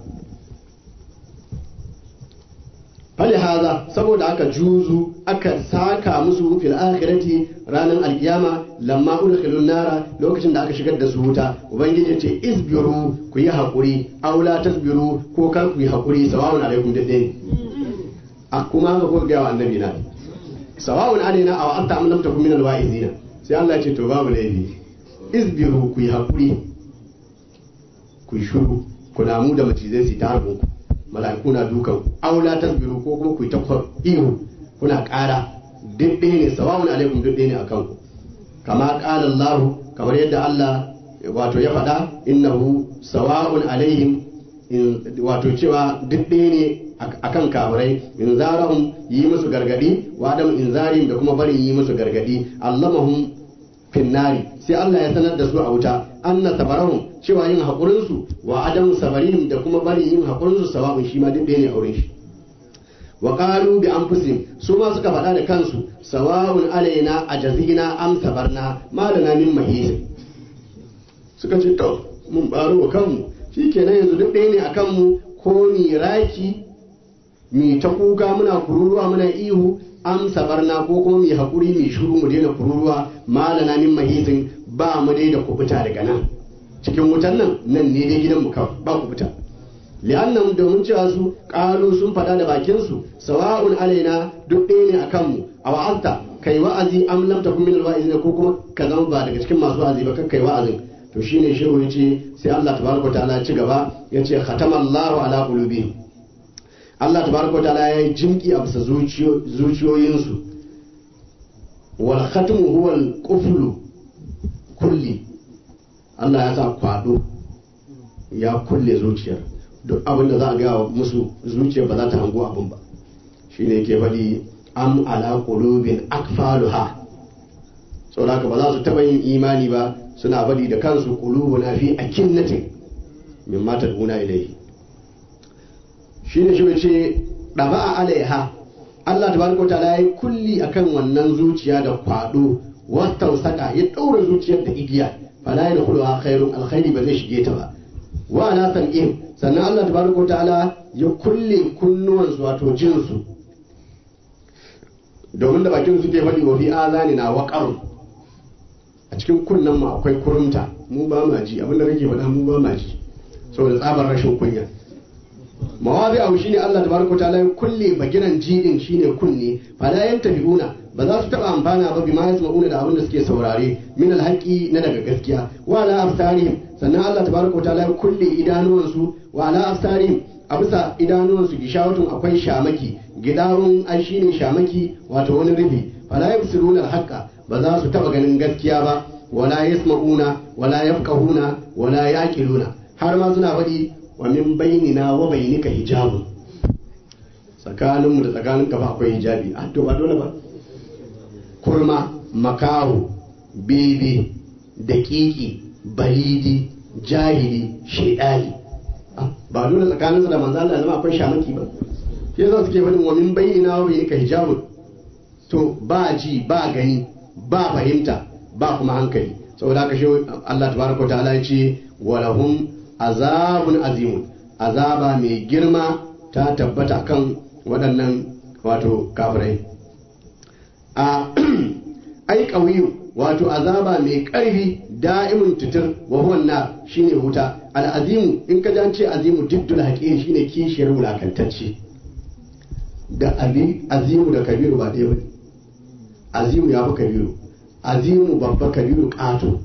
fali haza saboda aka juzu aka saka musu fil akhirati ranar alkiyama lamma udkhilun nara lokacin da aka shigar da su wuta ubangiji ce isbiru ku yi hakuri aw la tasbiru ko kar ku yi hakuri sawa'un alaikum dade a kuma haka ko ga annabi na sawa'un alaina aw anta am lam takun min alwa'izina sai Allah ya ce to babu laifi isbiru ku yi hakuri ku yi shuru ku namu da macizai su ta harbin ku mala'iku na dukan aula tasbiru ko kuma ku yi ta ihu kuna ƙara duk ɗaya ne sawa'un alaikum duk ɗaya ne akan ku kama qala Allah kamar yadda Allah wato ya faɗa innahu sawa'un alaihim wato cewa duk ɗaya ne akan kafirai in zarahum yi musu gargadi wa adam in zarim da kuma barin yi musu gargadi allamahum finnari sai Allah ya sanar da su a wuta anna sabarahum cewa yin hakurin su wa adamu sabarihim da kuma bari yin hakurin su sawa'un shi ma duk ɗaya ne auren shi wa qalu bi anfusihim su ma suka faɗa da kansu sawa'un alaina ajazina am sabarna malana min mahis suka ce to mun baro wa kanmu shikenan yanzu duk ɗaya ne akan mu ko ni raki mi ta kuka muna kururuwa muna ihu am sabarna ko kuma mi hakuri mi shuru mu daina kururuwa malana min mahisin ba mu dai da kubuta daga nan cikin wutan nan nan ne dai gidan mu kawai ba kubuta li'annahum domin cewa su qalu sun faɗa da bakin su sawa'un alaina duk ɗaya ne akan mu a wa'azta kai wa'azi am lam takun min alwa'izina ko kuma ka zama ba daga cikin masu wa'azi ba kai wa'azin to shine shehu yace sai Allah tabaraka ta'ala ya ci gaba yace khatamallahu ala qulubihim Allah tabaraka wa ta'ala ya yi jimki a bisa zuciyoyinsu wal khatmu huwa al quflu kulli Allah ya sa kwado ya kulle zuciyar duk abin da za a gaya musu zuciyar ba za ta hango abin ba shine yake faɗi am ala qulubin akfaluha saboda haka ba za su taɓa yin imani ba suna faɗi da kansu qulubuna fi akinnatin mimma tad'una ilayhi shi ne shi ce ɗaba a alaiha Allah tabaraka ta'ala ya yi kulli akan wannan zuciya da kwado wata saka ya ɗaura zuciyar da igiya fala ya dukulu a khairun alkhairi ba zai shige ta ba wa ala sam'ihim sannan Allah tabaraka ta'ala ya kulle kunnuwansu wato jinsu domin da bakin suke faɗi wa fi azani na waƙarun a cikin kunnen mu akwai kurumta mu ba ma ji abinda kake faɗa mu ba ma ji saboda tsabar rashin kunya mawazi abu shine Allah tabaraka ta'ala ya kulle bagiran jidin shine kunne fala yantabiuna ba za su taba amfana ba bima yasma'una da abin da suke saurare min alhaqi na daga gaskiya wa ala absarihim sannan Allah tabaraka ta'ala ya kulle idanuwansu wa ala absarihim a bisa idanuwansu gishawatun akwai shamaki gidarun ai shine shamaki wato wani rufi fala yabsiruna alhaqa ba za su taba ganin gaskiya ba wala yasma'una wala yafqahuna wala yaqiluna har ma suna faɗi wa min bainina wa bainika hijabun tsakaninmu da tsakanin ba akwai hijabi a to ba dole ba kurma makahu bebe daƙiƙi balidi jahili shaidani ba dole tsakaninsa da manzo Allah zama akwai shamaki ba shi yasa suke faɗin wa min bainina wa bainika hijabun to ba ji ba gani ba fahimta ba kuma hankali saboda haka shi Allah tabaraka wa ta'ala ya ce wa lahum azabun azimun azaba mai girma ta tabbata kan waɗannan wato kafirai a ai ƙauyu wato azaba mai ƙarfi da'imun tutur wa huwan na shine wuta al'azimu in ka ce azimu diddul haƙi shine kishiyar wulakantacce da azimu da kabiru ba ɗaya bane azimu ya fi kabiru azimu babba kabiru ƙato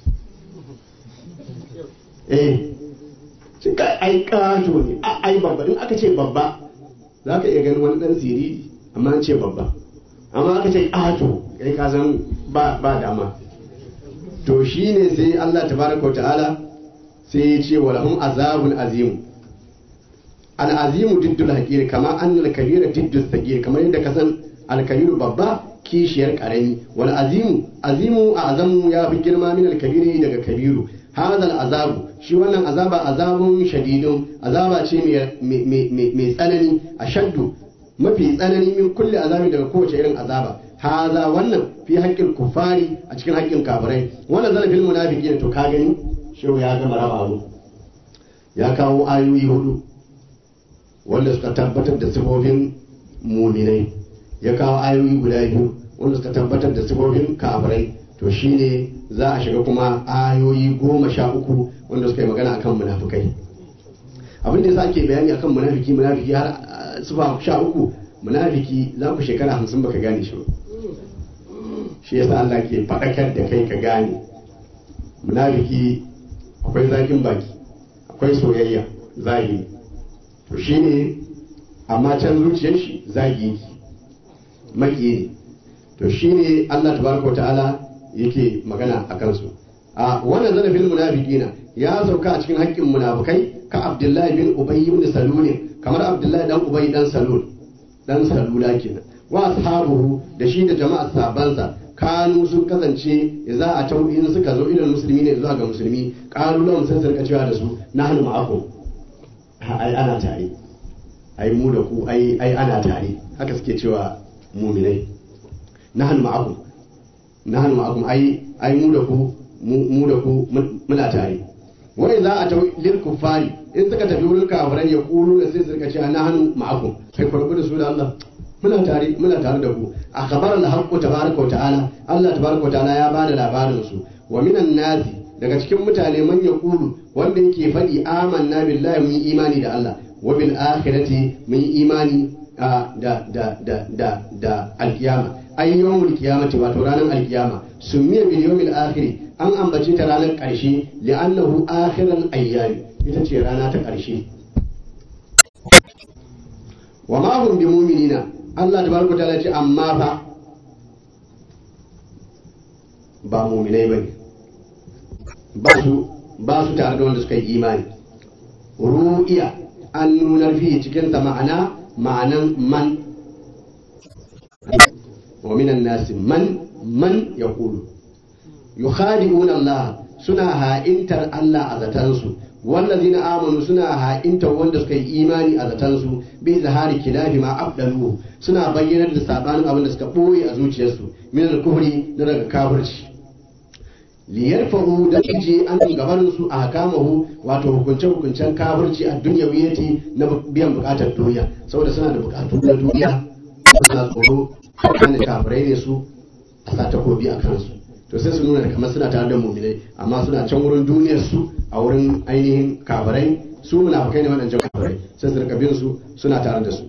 eh shi kai ai kato ne ai babba in aka ce babba za ka iya ganin wani dan siriri amma an ce babba amma aka ce kato kai ka san ba ba dama to shine sai Allah tabaraka wa ta'ala sai ya ce wa lahum azabun azim al azimu diddul hakir kama annal kabira diddul sagir kamar yadda ka san al kabiru babba kishiyar karami wal azimu azimu a azamu ya fi girma min al kabiri daga kabiru hadal azabu shi wannan azaba azabun shadidun azaba ce mai tsanani a shaddu mafi tsanani min kulle azabi daga kowace irin azaba haza wannan fi haƙƙin kufari a cikin haƙƙin kafirai wannan zalafin munafiki to ka gani shehu ya gama raba abu ya kawo ayoyi hudu wanda suka tabbatar da sifofin muminai ya kawo ayoyi guda biyu wanda suka tabbatar da sifofin kafirai to shine za a shiga kuma ayoyi goma sha uku wanda suka yi magana akan munafikai abin da yasa ake bayani akan munafiki munafiki har sufa sha uku munafiki za ku shekara hamsin baka gane shi ba shi yasa Allah ke faɗakar da kai ka gane munafiki akwai zakin baki akwai soyayya zahiri to shine amma can zuciyar shi zagi maki ne to shine Allah tabaraka wa ta'ala yake magana a kansu a wannan zarafin munafiqina ya sauka a cikin haƙƙin munafikai ka Abdullahi bin Ubay ibn Salul kamar Abdullahi dan Ubay dan Salul dan Salula kenan wa ashabuhu da shi da jama'a sabansa kanu sun kasance za a tau in suka zo ilal musulmi ne zuwa ga musulmi kanu lahum sai su rika cewa da su nahnu ma'akum ai ana tare ai mu da ku ai ai ana tare haka suke cewa muminai nahnu ma'akum nahnu ma'akum ai ai mu da ku mu da ku muna tare wai za a tawi lil kuffari in suka tafi wurin kafirai ya kulu da sai su rika cewa nahnu ma'akum kai farko da su da Allah muna tare muna tare da ku a khabar al-haqqu tabaraka wa ta'ala Allah tabaraka wa ta'ala ya bada labarin su wa minan nasi daga cikin mutane man yaqulu wanda yake faɗi amanna billahi mun yi imani da Allah wa bil akhirati mun yi imani da da da da da alkiyama ay yawmul qiyamati wato ranar alkiyama sumiya bil yawmil akhir an ambace ta ranar karshe li'annahu akhiral ayyami ita ce rana ta karshe wa ma hum bi mu'minina Allah tabaraka ta'ala ce amma fa ba mu'minai bane ba su ba su tare da wanda suka yi imani ru'iya an nunar fi cikin sa ma'ana ma'anan man wa minan nasi man man yaqulu yukhadi'una Allah suna ha'intar Allah a zatansu wallazina amanu suna ha'intar wanda suka yi imani a zatansu bi zahari kilafi ma abdalu suna bayyanar da sabanin abin da suka boye a zuciyarsu min al-kufri na daga kafirci liyarfahu da je an gabanin su a hakamahu wato hukunce hukuncen kafirci a duniyawiyati na biyan bukatar duniya saboda suna da bukatu na duniya suna tsoro kan kafirai ne su a sa takobi a kansu to sai su nuna kamar suna tare da muminai amma suna can wurin duniyar su a wurin ainihin kafirai su munafikai ne waɗancan kafirai sai su rika bin su suna tare da su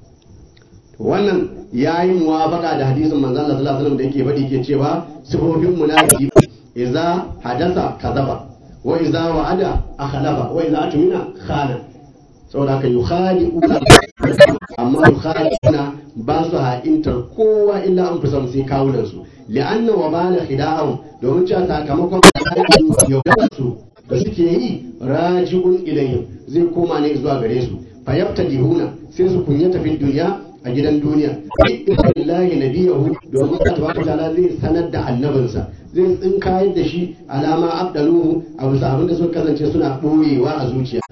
to wannan yayi muwafaka da hadisin manzon Allah sallallahu alaihi wasallam da yake faɗi ke cewa sifofin munafiki idza hadasa kadaba wa idza wa'ada akhlafa wa idza atmina khana saboda haka yukhadi'una amma yukhadi'una ba su ha'intar kowa illa an fusa sai kawunan su li'anna wa bala khida'ahum domin cewa sakamakon yaudar su da suke yi raji'un ilayhim zai koma ne zuwa gare su fa yabtadihuna sai su kunyata fi duniya a gidan duniya billahi nabiyahu domin Allah tabaraka ta'ala zai sanar da annabinsa zai tsinkayar da shi alama abdaluhu a bisa abin da suka kasance suna ɓoyewa a zuciya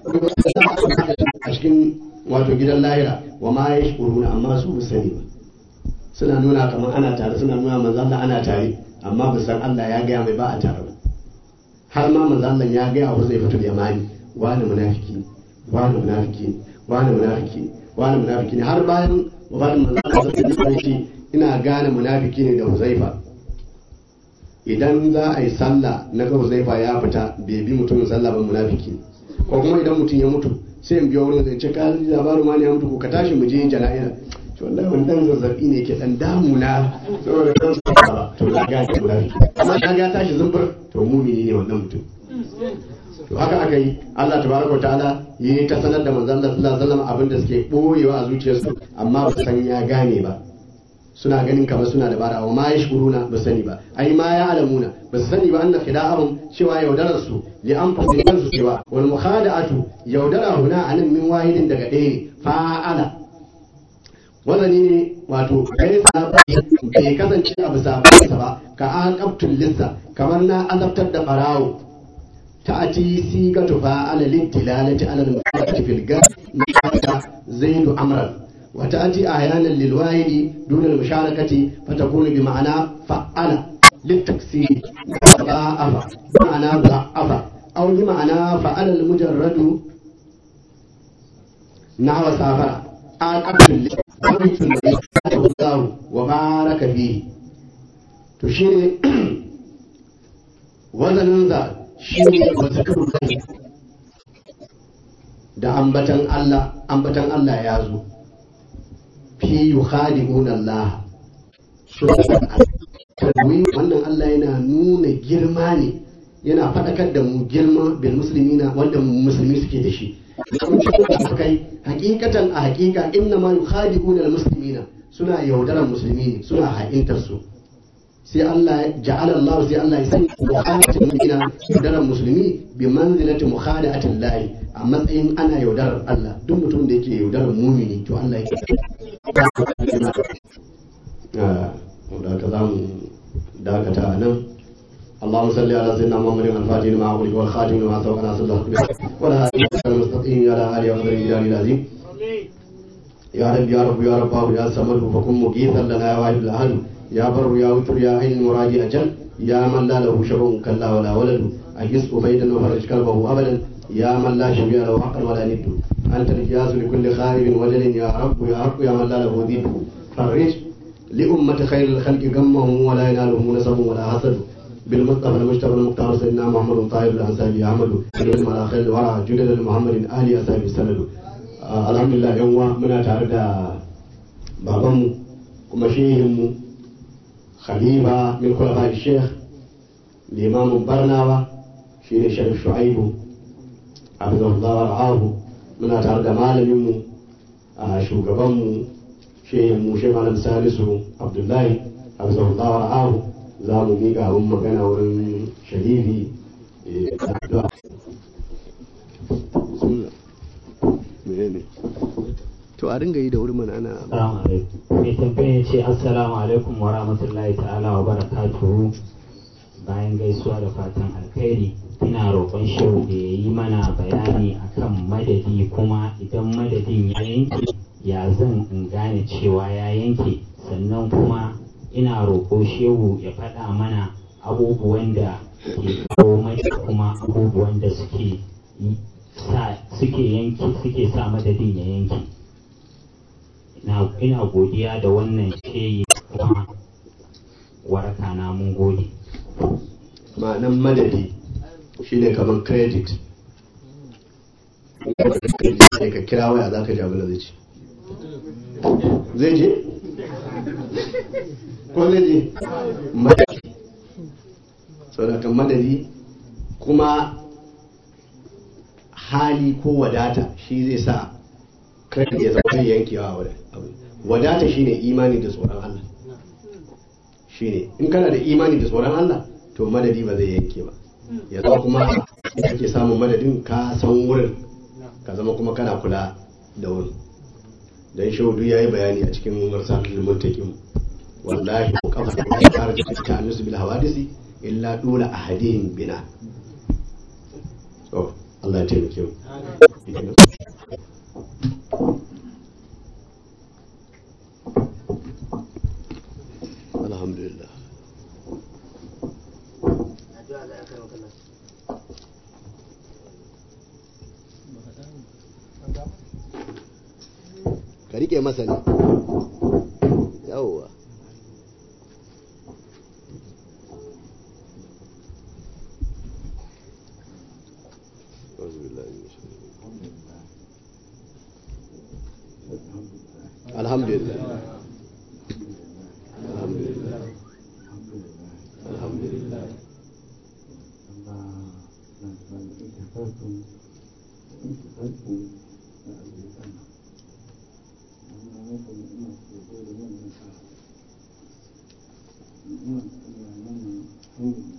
a cikin wato gidan lahira wa ma ya shuruna amma su ba sani ba suna nuna kamar ana tare suna nuna manzo Allah ana tare amma ba san Allah ya gaya mai ba a tare ba har ma manzo Allah ya gaya wa zai fito da yamani wani munafiki wani munafiki wani munafiki wani munafiki ne har bayan wafatin manzo Allah zai ce ina gane munafiki ne da Huzaifa idan za a yi sallah na ga Huzaifa ya fita bai bi mutumin sallah ba munafiki ne ko kuma idan mutum ya mutu sai in biyo wurin zai ce ka ji labarin wani ya mutu ko ka tashi mu je jana'iza to wallahi wani dan zazzabi ne ke dan damuna saboda dan ba to da ga ki munafiki amma ka ga tashi zumbur to mumini ne wannan mutum to haka aka yi Allah tabaraka wa ta'ala yi ta sanar da manzon Allah sallallahu alaihi wasallam abinda suke boyewa a zuciyarsu amma ba san ya gane ba suna ganin kamar suna da bara wa ma yashkuruna ba sani ba ai ma ya alamuna ba su sani ba anna khida'ahum cewa yaudarar su li anfusihim kansu cewa wal mukhada'atu yaudara huna anan min wahidin daga ɗaya ne fa'ala wazani ne wato kai sa bai kasance a bisa ba ka aqabtul lissa kamar na azabtar da barawo تأتي صيغة فاعل للدلالة على المفعول في الجر زيد أمرا وتأتي أحيانا للواحد دون المشاركة فتكون بمعنى فعل للتكسير ضعف بمعنى ضعف أو بمعنى فعل المجرد نحو سافر عاقبت الله وبارك فيه تشير وزن ذا shi ne wata da ambatan Allah ambatan Allah ya zo fi yukhadi'una Allah wannan Allah yana nuna girma ne yana faɗakar da mu girma bil muslimina wanda musulmi suke da shi kai hakikatan a hakika inna ma yukhadi'una al muslimina suna yaudaran musulmi ne suna ha'intar su sai Allah ja'ala Allah sai Allah ya sanya mukhadatin mu'mina yaudarar musulmi bi manzilati mukhadatin lahi a matsayin ana yaudarar Allah duk mutum da yake yaudarar mumini to Allah yake da ka za mu dakata a nan اللهم صل على سيدنا محمد الفاتح لما أغلق والخاتم لما سبق ناصر الله ولا هادي المستقيم على آله وصحبه الجلال العظيم يا رب يا رب يا رب يا صمد فكن مغيثا لنا يا واحد الأهل يا بر يا وتر يا عين المراجع أجل يا من لا له شر كلا ولا ولد أجزء فيدا وفرج كلبه أبدا يا من لا شبيه له حقا ولا ند أنت الجاز لكل خائب وجل يا رب يا رب يا من لا له ذيب فرج لأمة خير الخلق غمهم ولا ينالهم نسب ولا حسد بالمصطفى المجتبى المختار سيدنا محمد طاهر الانصاري احمد بن على خير الورى جدد محمد اهل اصحاب السند الحمد لله yan uwa muna tare da babanmu kuma shehinmu khalifa min khulafa sheikh limamin barnawa shine sharif shu'aibu hafizahullah wa ra'ahu muna tare da malaminmu a shugabanmu shehinmu shi malam salisu abdullahi hafizahullah wa ra'ahu za mu miƙa abin magana wurin sharifi to a dinga yi da wuri mana ana Assalamu alaikum. Mai tambaya ya ce Assalamu alaikum wa rahmatullahi ta'ala wa barakatuhu bayan gaisuwa da fatan alkhairi ina roƙon shehu da ya yi mana bayani akan madadi kuma idan madadin ya yanke ya zan in gane cewa ya yanke sannan kuma ina roƙo shehu ya faɗa mana abubuwan da ke kawo mai kuma abubuwan da suke sa suke yanki suke sa madadin ya yanki ina godiya da wannan shehi kuma waraka na mun gode ma'anan madadi shine kamar credit sai ka kira waya za ka ji abin da zai ce zai je ko zai je madadi saboda madadi kuma hali ko wadata shi zai sa credit ya zama yankewa wadata shine imani da tsoron Allah shine in kana da imani da tsoron Allah to madadi ba zai yanke ba ya zama kuma ake samun madadin ka san wurin ka zama kuma kana kula da wurin dan shaudu ya yi bayani a cikin marsalul muntakim wallahi ko kafa da ya fara da ta annusu bil hawadisi illa dula ahadihim bina so Allah ya taimake mu alhamdulillah ka rike masa ne yawwa alhamdulillah alhamdulillah alhamdulillah Thank you.